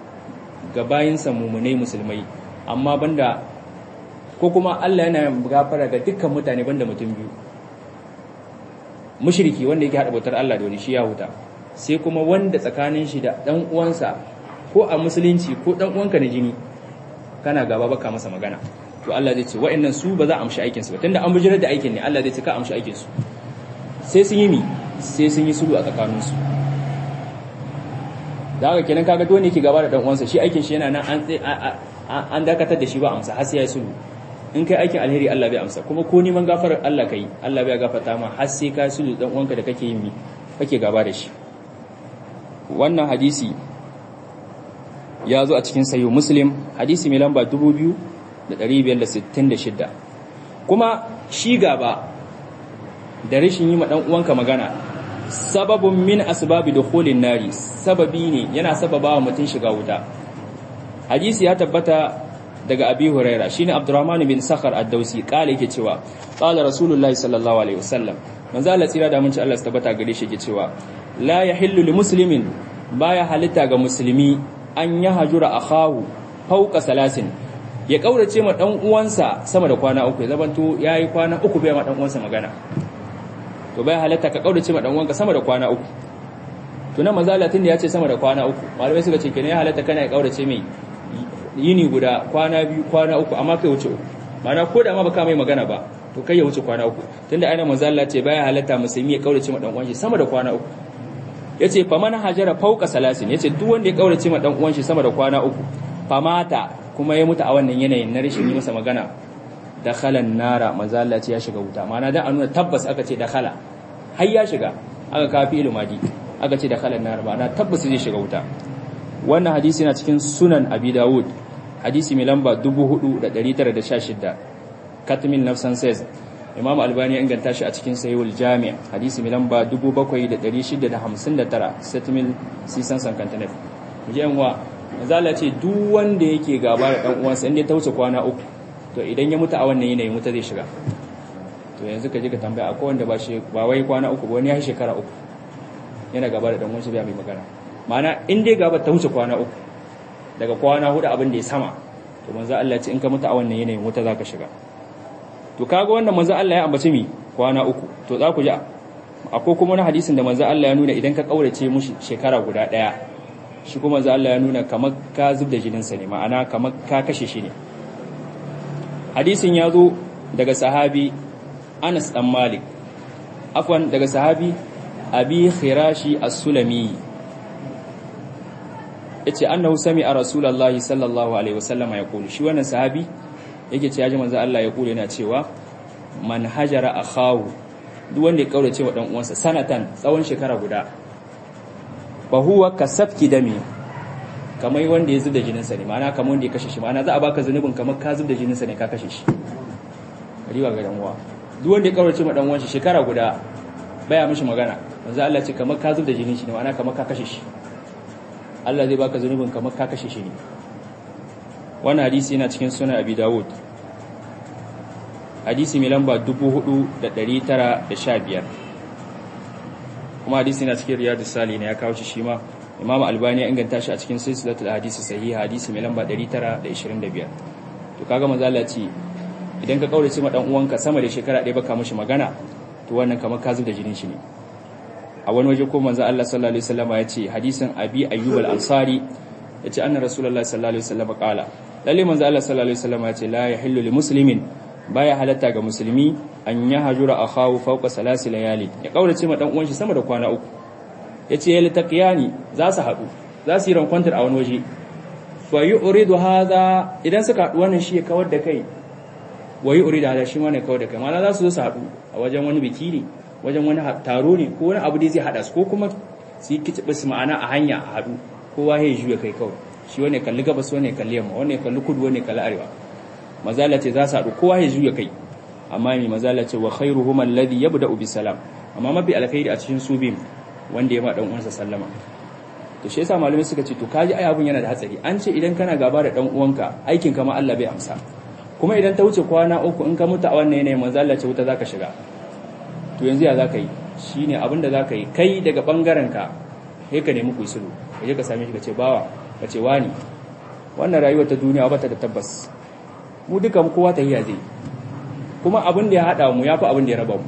ga bayinsa mumunai musulmai amma banda ko kuma Allah yana gafara ga dukkan mutane banda mutum biyu mushriki wanda yake hada bautar Allah da wani shi ya huta sai kuma wanda tsakanin shi da dan uwansa ko a musulunci ko dan uwanka na jini kana gaba baka masa magana to Allah zai ce wa'annan su ba za a amshi aikin su ba tunda an bujirar da aikin ne Allah zai ce ka amshi aikin su sai sun yi mi sai sun yi sulhu a tsakanin su da haka kenan kaga dole yake gaba da dan uwansa shi aikin shi yana nan an an dakatar da shi ba amsa har sai ya sulhu in kai aikin alheri Allah bai amsa kuma ko neman gafarar Allah kai Allah bai gafarta ma har sai ka sulhu dan uwanka da kake yin mi kake gaba da shi wannan hadisi ya zo a cikin sayo muslim hadisi mai lamba 2566 kuma shi gaba da rashin yi ma dan uwanka magana sababun min asbabi dukhulin nari sababi ne yana sababa wa mutum shiga wuta hadisi ya tabbata daga abi huraira shine abdurrahman bin sakhar ad-dausi kala yake cewa qala rasulullahi sallallahu alaihi wasallam manzo Allah tsira da mun ci Allah tabbata gare shi yake cewa la yahillu li muslimin baya halitta ga musulmi an ya hajura akhahu fawqa salasin ya kaurace ma dan uwansa sama da kwana uku ya zabanto yayi kwana uku bai ma dan uwansa magana to bai halitta ka kaurace ma dan uwanka sama da kwana uku to nan manzo Allah tunda ya ce sama da kwana uku malamai suka ce kenan ya halitta kana ya kaurace mai yini guda kwana biyu kwana uku amma kai wuce uku ma'ana ko da ma baka mai magana ba to kai ya wuce kwana uku tunda aina manzo Allah ce baya halatta musulmi ya kaurace ma dan uwan shi sama da kwana uku yace fa man hajara fawqa salasin yace duk wanda ya kaurace ma dan uwan shi sama da kwana uku famata kuma ya mutu a wannan yanayin na rashin yi masa magana dakhalan nara manzo Allah ce ya shiga wuta ma'ana dan a nuna tabbas aka ce dakhala har ya shiga aka kafi ilmadi aka ce dakhalan nara ma'ana tabbas zai shiga wuta wannan hadisi na cikin sunan abi dawud hadisi mai lamba 4916 katmin nafsan says imam albani ya inganta shi a cikin sayyul jami' hadisi mai lamba 7659 setmil sisan sankantanet muje yanwa mazala ce duk wanda yake gaba da dan uwansa inda ya tauce kwana uku to idan ya mutu a wannan yanayin mutu zai shiga to yanzu ka je ka tambaya akwai wanda ba shi ba wai kwana uku ba wani ya shekara uku yana gaba da dan uwansa bai mai magana ma'ana in dai gaba ta wuce kwana uku daga kwana hudu abin da ya sama to manzo Allah ce in ka mutu a wannan yanayin wuta zaka shiga to kaga wannan manzo Allah ya ambace mi kwana uku to za ku ji akwai kuma wani hadisin da manzo Allah ya nuna idan ka kaurace mushi shekara guda daya shi kuma manzo Allah ya nuna kamar ka zub da jinin sa ne ma'ana kamar ka kashe shi ne hadisin ya zo daga sahabi Anas dan Malik afwan daga sahabi Abi Khirashi As-Sulami yace annahu sami'a rasulullahi sallallahu alaihi wasallam ya kulu shi wannan sahabi yake ce yaji manzo Allah ya kulu yana cewa man hajara akhahu duk wanda ya kaurace wa dan uwansa sanatan tsawon shekara guda fa huwa kasafki dami kamar wanda ya zubda jinin sa ne ma'ana kamar wanda ya kashe shi ma'ana za a baka zunubin kamar ka zubda jinin sa ne ka kashe shi riwa ga dan uwa duk wanda ya kaurace wa dan uwansa shekara guda baya mishi magana manzo Allah ce kamar ka zubda jinin shi ne ma'ana kamar ka kashe shi Allah zai baka zunubin kamar ka kashe shi ne wannan hadisi yana cikin sunan Abi Dawud hadisi mai lamba 4915 kuma hadisi yana cikin Riyadus Salihin ya kawo shi shi ma Imam Albani ya inganta shi a cikin silsilatul hadisi sahiha hadisi mai lamba 925 to kaga manzo Allah ce idan ka kaurace ma dan uwanka sama da shekara ɗaya baka mishi magana to wannan kamar ka zub da jinin shi ne a wani waje ko manzo Allah sallallahu alaihi wasallam ya ce hadisin Abi Ayyub al-Ansari yace anna Rasulullahi sallallahu alaihi wasallam qala lalle manzo Allah sallallahu alaihi wasallam ya ce la yahillu li muslimin baya halatta ga musulmi an yahjura akhahu fawqa salasi layali ya kaurace ma dan uwan shi sama da kwana uku yace ya litaqiyani za su hadu za su yi rankwantar a wani waje fa yuridu hadha idan suka hadu wannan shi ya kawar da kai wa yuridu hadha shi ma ne kawar da kai ma'ana za su zo su hadu a wajen wani biki ne wajen wani taro ne ko wani abu da zai hada su ko kuma su yi kicibis ma'ana a hanya a hadu kowa ya juya kai kawai shi wani kalli gabas wani kalli yamma wani kalli kudu wani kalli arewa mazala ce za su hadu kowa ya juya kai amma mai mazala ce wa khairuhum alladhi yabda'u bi salam amma mafi alkhairi a cikin su bim wanda ya ma dan uwansa sallama to shi yasa malamai suka ce to kaji ai abun yana da hatsari an ce idan kana gaba da dan uwanka aikin ka ma Allah bai amsa kuma idan ta wuce kwana uku in ka mutu a wannan yanayin mazala ce wuta zaka shiga to yanzu ya za ka yi shi ne abinda za ka yi kai daga ɓangarenka sai ka nemi kuyi sulu ka je ka same shi ka ce bawa ka ce wani wannan rayuwar ta duniya ba ta da tabbas mu duka kowa ta hiya zai kuma abin da ya haɗa mu ya fi abin da ya raba mu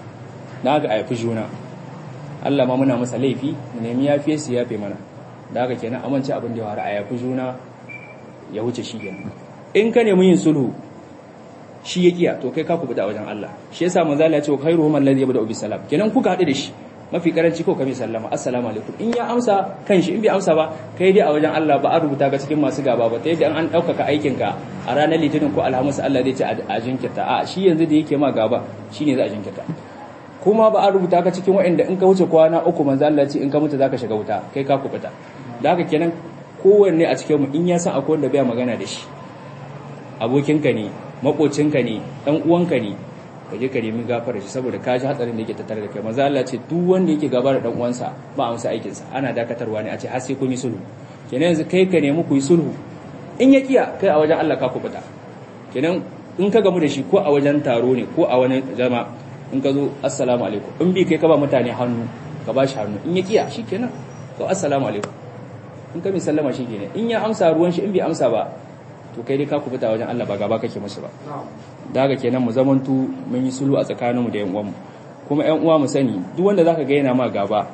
na ga a yafi juna Allah ma muna masa laifi mu nemi yafiye su yafe mana da haka kenan amince abin da ya faru a yafi juna ya wuce shi kenan in ka nemi yin sulhu shi ya kiya to kai ka kubuta wajen Allah shi yasa manzo Allah ya ce khairuhum alladhi yabda'u bis salam kenan kuka haɗu da shi mafi karanci ko kame sallama assalamu alaikum in ya amsa kan shi in bai amsa ba kai dai a wajen Allah ba a rubuta ka cikin masu gaba ba ta yadda an ɗaukaka aikinka a ranar litinin ko alhamis Allah zai ce a jinkirta a shi yanzu da yake ma gaba shine za a jinkirta kuma ba a rubuta ka cikin waɗanda in ka wuce kwana uku manzo Allah ce in ka mutu zaka shiga wuta kai ka kubuta da haka kenan kowanne a cikin mu in ya san akwai wanda bai magana da shi abokinka ne makocinka ne dan uwanka ne ka je ka nemi gafara shi saboda ka ji hatsarin da yake tattare da kai manzo Allah ce duk wanda yake gaba da dan uwansa ba a masa aikin sa ana dakatarwa ne a ce har sai kun yi sulhu kenan yanzu kai ka nemi ku yi sulhu in ya kiya kai a wajen Allah ka kubuta kenan in ka gamu da shi ko a wajen taro ne ko a wani jama in ka zo assalamu alaikum in bi kai ka ba mutane hannu ka ba shi hannu in ya kiya shikenan to assalamu alaikum in ka mai sallama shikenan in ya amsa ruwan shi in bai amsa ba to kai dai ka kubuta wajen Allah ba gaba kake musu ba daga kenan mu zamantu mun yi sulhu a tsakaninmu da yan uwanmu kuma yan uwa mu sani duk wanda zaka ga yana ma gaba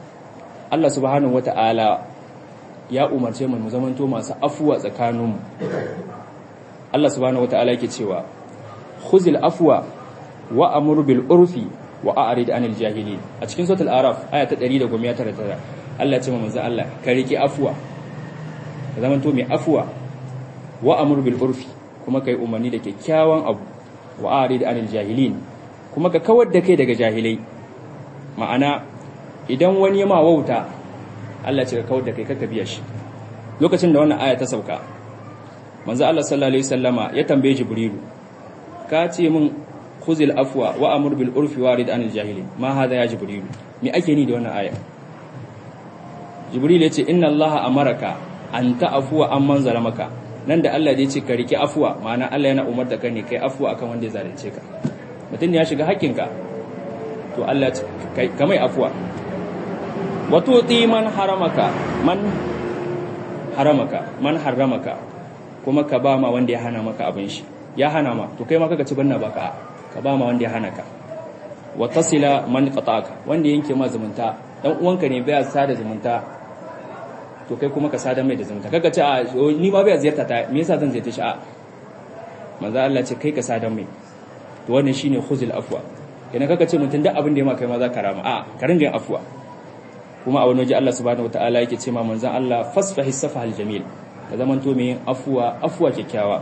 Allah subhanahu wata'ala ya umarce mu mu zamanto masu afuwa tsakaninmu Allah subhanahu wata'ala yake cewa khuzil afwa wa amur bil urfi wa a'rid anil jahilin a cikin suratul araf aya ta 119 Allah ya ce manzo Allah ka riki afwa ka zamanto mai afwa wa amur bil urfi kuma kai umarni da kyakkyawan abu wa arid anil jahilin kuma ka kawar da kai daga jahilai ma'ana idan wani ma wauta Allah ce ka kawar da kai kaka biya shi lokacin da wannan aya ta sauka manzo Allah sallallahu alaihi wasallama ya tambaye jibrilu ka ce min khuzil afwa wa amur bil urfi wa arid anil jahilin ma hada ya jibrilu me ake ni da wannan aya jibril ya ce inna allaha amaraka an ta'afuwa amman zalamaka nan da Allah ya ce ka riki afuwa ma'ana Allah yana umar da ka ne kai afuwa akan wanda ya zalunce ka mutum ya shiga haƙƙinka to Allah ka mai afuwa wato man haramaka man haramaka man haramaka kuma ka ba ma wanda ya hana maka abin shi ya hana ma to kai ma kaga ci banna baka ka ba ma wanda ya hana ka wa tasila man qata'aka wanda yanke ma zumunta dan uwanka ne bai sada zumunta to kai kuma ka sadar mai da zumunta kaga ce a ni ma bai ziyarta ta me yasa zan ziyarta shi a manzo Allah ce kai ka sadar mai to wannan shine khuzul afwa kana kaga ce mutun duk abin da ya ma kai ma za ka rama a ka ringa yin afwa kuma a wani waje Allah subhanahu wataala yake ce ma manzon Allah fasfahi safahal jamil ka zamanto mai yin afwa afwa kyakkyawa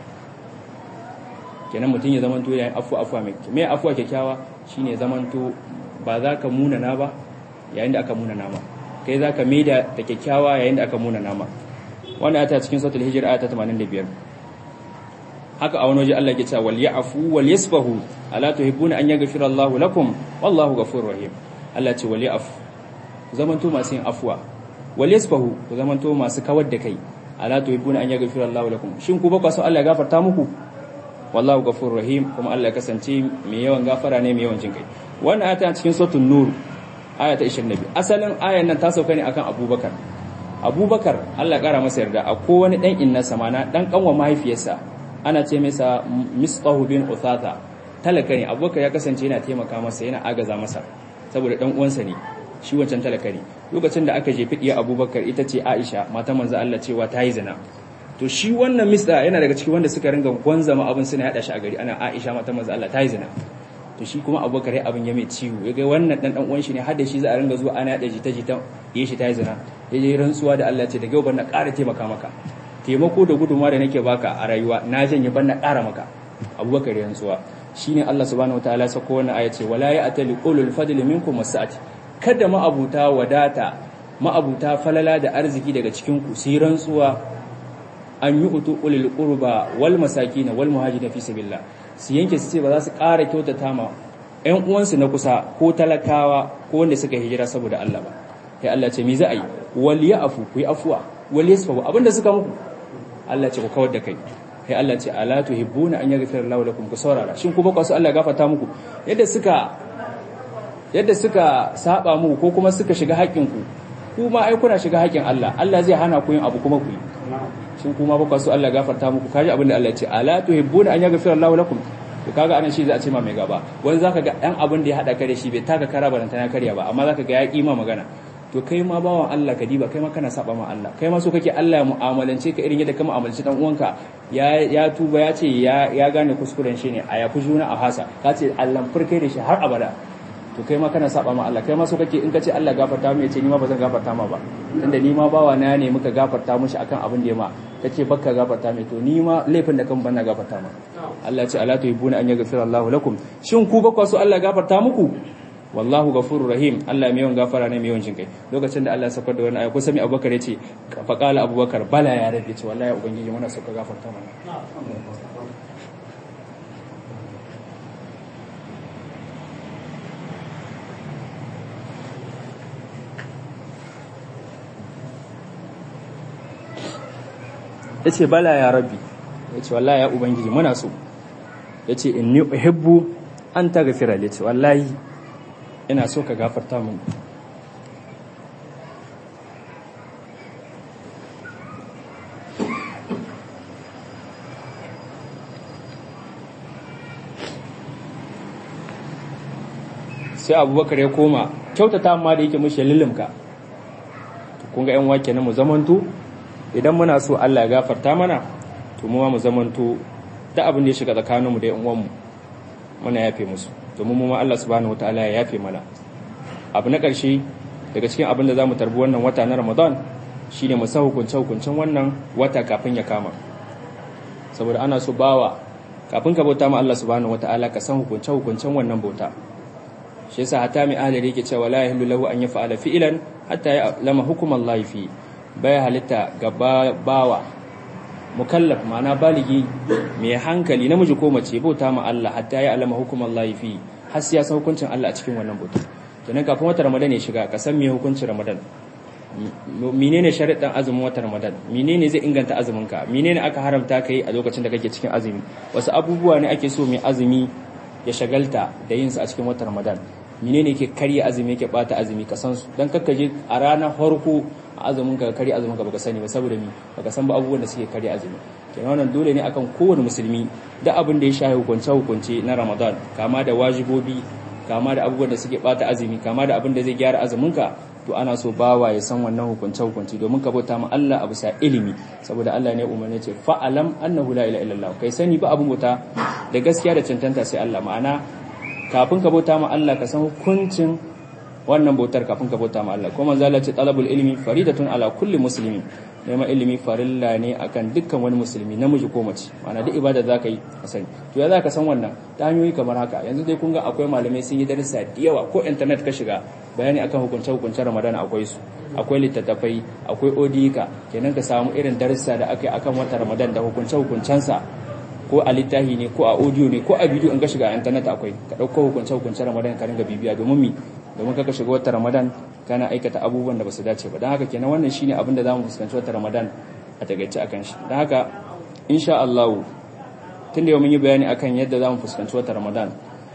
kenan mutun ya zamanto yayin afwa afwa mai me afwa kyakkyawa shine zamanto ba za ka munana ba yayin da aka munana ma kai za ka maida da kyakkyawa yayin da aka muna nama wannan ata cikin sautul hijir aya ta 85 haka a wani waje Allah ke cewa wal ya'fu wal yasfahu ala tuhibbuna an yaghfira Allahu lakum wallahu ghafurur rahim Allah ce wal ya'fu zamanto masu yin afwa wal yasfahu ku zamanto masu kawar da kai ala tuhibbuna an yaghfira Allahu lakum shin ku ba ku so Allah ya gafarta muku wallahu ghafurur rahim kuma Allah ya kasance mai yawan gafara ne mai yawan jinkai wannan ata cikin sautul nur aya ta 22 asalin ayan nan ta sauka ne akan abubakar abubakar Allah kara masa yarda akwai wani dan inna samana dan kanwa mahaifiyarsa ana ce masa mistahu bin uthata talaka ne abubakar ya kasance yana taimaka masa yana agaza masa saboda dan uwansa ne shi wancan talaka ne lokacin da aka jefi diya abubakar ita ce aisha mata manzo Allah cewa ta yi zina to shi wannan mista yana daga cikin wanda suka ringa gwanzama abin suna yada shi a gari ana aisha mata manzo Allah ta yi zina to shi kuma abubakar ya abin ya mai ciwo ya ga wannan dan dan uwan shi ne har da shi za a ringa zuwa ana yada jita jita ya shi ta yi zina ya je rantsuwa da Allah ce da gaba na ƙara taimaka maka taimako da gudunmawa da nake baka a rayuwa na janye ban na ƙara maka abubakar ya rantsuwa shine Allah subhanahu wataala ya sako wannan aya ce wala ya atali ulul fadli minkum wasa'ati kada ma'abuta wadata ma'abuta falala da arziki daga cikin ku sai rantsuwa an yi utu ulil qurba wal masakin wal muhajirin fi sabilillah su yanke su ce ba za su ƙara kyautata ma ƴan uwansu na kusa ko talakawa ko wanda suka hijira saboda Allah ba kai Allah ce me za a yi wal ya'fu ku yi afwa wal yasfu abinda suka muku Allah ce ku kawar da kai kai Allah ce ala tuhibbuna an yaghfira Allahu lakum ku saurara shin ku ba ku so Allah gafarta muku yadda suka yadda suka saba muku ko kuma suka shiga haƙƙin ku kuma ai kuna shiga haƙin Allah Allah zai hana ku yin abu kuma ku yi shin kuma ba su Allah gafarta muku kaji abin da Allah ya ce ala tuhibbuna an yaghfira Allahu lakum to kaga anan shi za a ce ma mai gaba wani zaka ga ɗan abin da ya hada ka da shi bai taka kara baranta na karya ba amma zaka ga ya kima magana to kai ma bawan Allah ka diba kai ma kana saba ma Allah kai ma so kake Allah ya mu'amalance ka irin yadda ka mu'amalance dan uwanka ya ya tuba ya ce ya ya gane kuskuren shi ne a yafi juna a hasa ka ce Allah furkai da shi har abada to kai ma kana saba ma Allah kai ma so kake in ka ce Allah gafarta mu ya ce ni ma bazan gafarta ma ba tunda ni ma bawa na ne muka gafarta mushi akan abin da ya ma kace bakka gafarta mai to ni ma laifin da kan bana gafarta ma Allah ya ce ala tuhibuna an yaghfira Allahu lakum shin ku bakwa so Allah gafarta muku wallahu ghafurur rahim Allah mai yawan gafara ne mai yawan jinkai lokacin da Allah ya saukar da wani aya ko sami Abubakar ya ce fa qala Abubakar bala ya rabbi ce wallahi ubangiji muna so ka gafarta mana ya ce bala ya rabbi ya ce wallahi ya ubangiji muna so ya ce inni uhibbu an ta gafira ya ce wallahi ina so ka gafarta mun sai abubakar ya koma kyautata ma da yake mushi lilimka kun ga 'yan wake na mu zamanto idan muna so Allah ya gafarta mana to mu mu zamanto da abin da ya shiga tsakaninmu da 'yan uwanmu muna yafe musu domin mu ma Allah subhanahu wataala ya yafe mana abu na ƙarshe daga cikin abin da zamu tarbi wannan wata na Ramadan shine mu sa hukunce hukuncin wannan wata kafin ya kama saboda ana so bawa kafin ka bauta ma Allah subhanahu wataala ka san hukunce hukuncin wannan bauta shi yasa hatta mai ahli yake cewa la yahillu lahu an yaf'ala fi'lan hatta ya'lama hukuman Allah fi baya halitta ga bawa mukallaf ma'ana baligi mai hankali namiji ko mace bauta ma Allah hatta ya alama hukuman Allah fi har sai ya san hukuncin Allah a cikin wannan bauta to nan kafin watan Ramadan ya shiga ka san me hukuncin Ramadan menene sharuɗan azumin watan Ramadan menene zai inganta azumin ka menene aka haramta kai a lokacin da kake cikin azumi wasu abubuwa ne ake so mai azumi ya shagalta da yin su a cikin watan Ramadan menene ke karya azumi yake bata azumi ka san su dan kakkaje a ranar farko azumin ka karya azumin ka baka sani ba saboda mi baka san ba abubuwan da suke karya azumi kenan wannan dole ne akan kowane musulmi da abin da ya shafi hukunce hukunce na Ramadan kama da wajibobi kama da abubuwan da suke bata azumi kama da abin da zai gyara azumin ka to ana so bawa ya san wannan hukunce hukunci domin ka bauta ma Allah a bisa ilimi saboda Allah ne umarni ce fa'alam annahu la ilaha illallah kai sani ba abin bauta da gaskiya da cancanta sai Allah ma'ana kafin ka bauta ma Allah ka san hukuncin wannan bautar kafin ka bauta ma Allah kuma manzo ce talabul ilmi faridatun ala kulli muslimin neman ilimi farilla ne akan dukkan wani musulmi namiji ko mace ma'ana duk ibada zaka yi ka sani to ya zaka san wannan ta hanyoyi kamar haka yanzu dai kun ga akwai malamai sun yi darussa da yawa ko internet ka shiga bayani akan hukunce hukuncen Ramadan akwai su akwai littattafai akwai odika kenan ka samu irin darussa da aka yi akan watan Ramadan da hukunce hukuncensa ko a littafi ne ko a audio ne ko a bidiyo in ka shiga internet akwai ka dauko hukunce hukuncen Ramadan ka ringa bibiya domin mi domin kaka shiga watan Ramadan kana aikata abubuwan da basu dace ba don haka kenan wannan shine abin da zamu fuskanci watan Ramadan a tagaice akan shi don haka insha Allah tunda yau mun yi bayani akan yadda zamu fuskanci watan Ramadan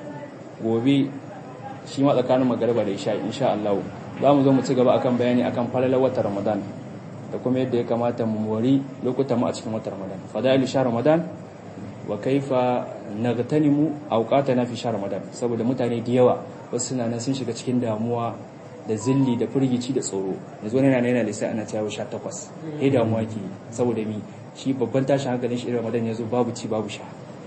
gobe shi ma tsakanin magariba da isha insha Allah zamu zo mu ci gaba akan bayani akan falalar watan Ramadan da kuma yadda ya kamata mu mori lokutan mu a cikin watan Ramadan fadailu sha Ramadan wa kaifa nagtanimu awqatana fi shahr ramadan saboda mutane da yawa wasu suna nan sun shiga cikin damuwa da zilli da firgici da tsoro yanzu wani yana yana lissa ana cewa 18 eh damuwa ke saboda mi shi babban tashin hankalin shi ramadan yazo babu ci babu sha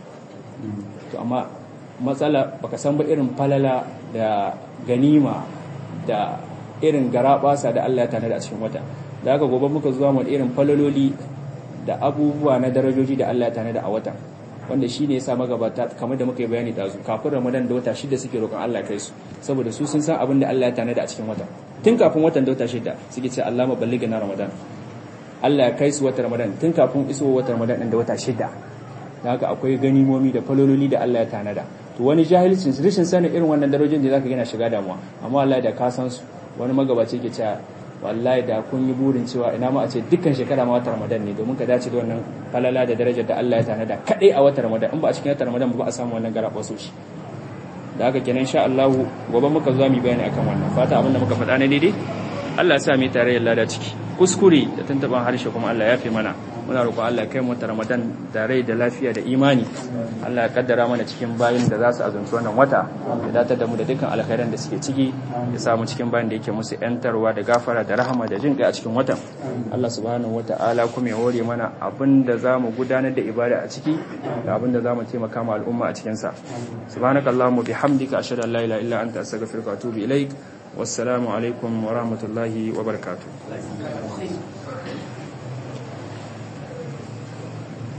to amma matsala baka san ba irin falala da ganima da irin garabasa da Allah ya tanada a cikin wata da haka gobe muka zuwa mu irin falaloli da abubuwa na darajoji da Allah ya tanada a watan wanda shi ne ya sa magabata kamar da muka yi bayani da su kafin ramadan da wata shida suke roƙon Allah kai su saboda su sun san abin da Allah ya tanada a cikin watan tun kafin watan da wata shida suke ce Allah ma balliga na ramadan Allah ya kai su watan ramadan tun kafin iso watan ramadan din da wata shida da haka akwai ganimomi da falololi da Allah ya tanada to wani jahilcin rashin sanin irin wannan darajojin da zaka gina shiga damuwa amma Allah da ka san su wani magabaci ke cewa wallahi da kun yi burin cewa ina ma a ce dukkan shekara ma watan Ramadan ne domin ka dace da wannan falala da darajar da Allah ya tanada kadai a watan Ramadan in ba a cikin watan Ramadan ba a samu wannan garaba so shi da haka kenan insha Allah gobe muka zo mu bayani akan wannan fata abinda muka faɗa ne daidai Allah ya sa mu tare da lada ciki kuskure da tantaban harshe kuma Allah ya fi mana muna roƙon Allah kai mu ta Ramadan da rai da lafiya da imani Allah ya kaddara mana cikin bayin da za su azumci wannan wata ya datar da mu da dukkan alkhairan da suke ciki ya samu cikin bayin da yake musu yantarwa da gafara da rahama da jin kai a cikin watan Allah subhanahu wata'ala kuma ya hore mana abin da za mu gudanar da ibada a ciki da abin da za mu taimaka ma al'umma a cikin sa subhanakallahumma bihamdika ashhadu an la ilaha illa anta astaghfiruka wa atubu ilaik wassalamu alaikum wa rahmatullahi wa barakatuh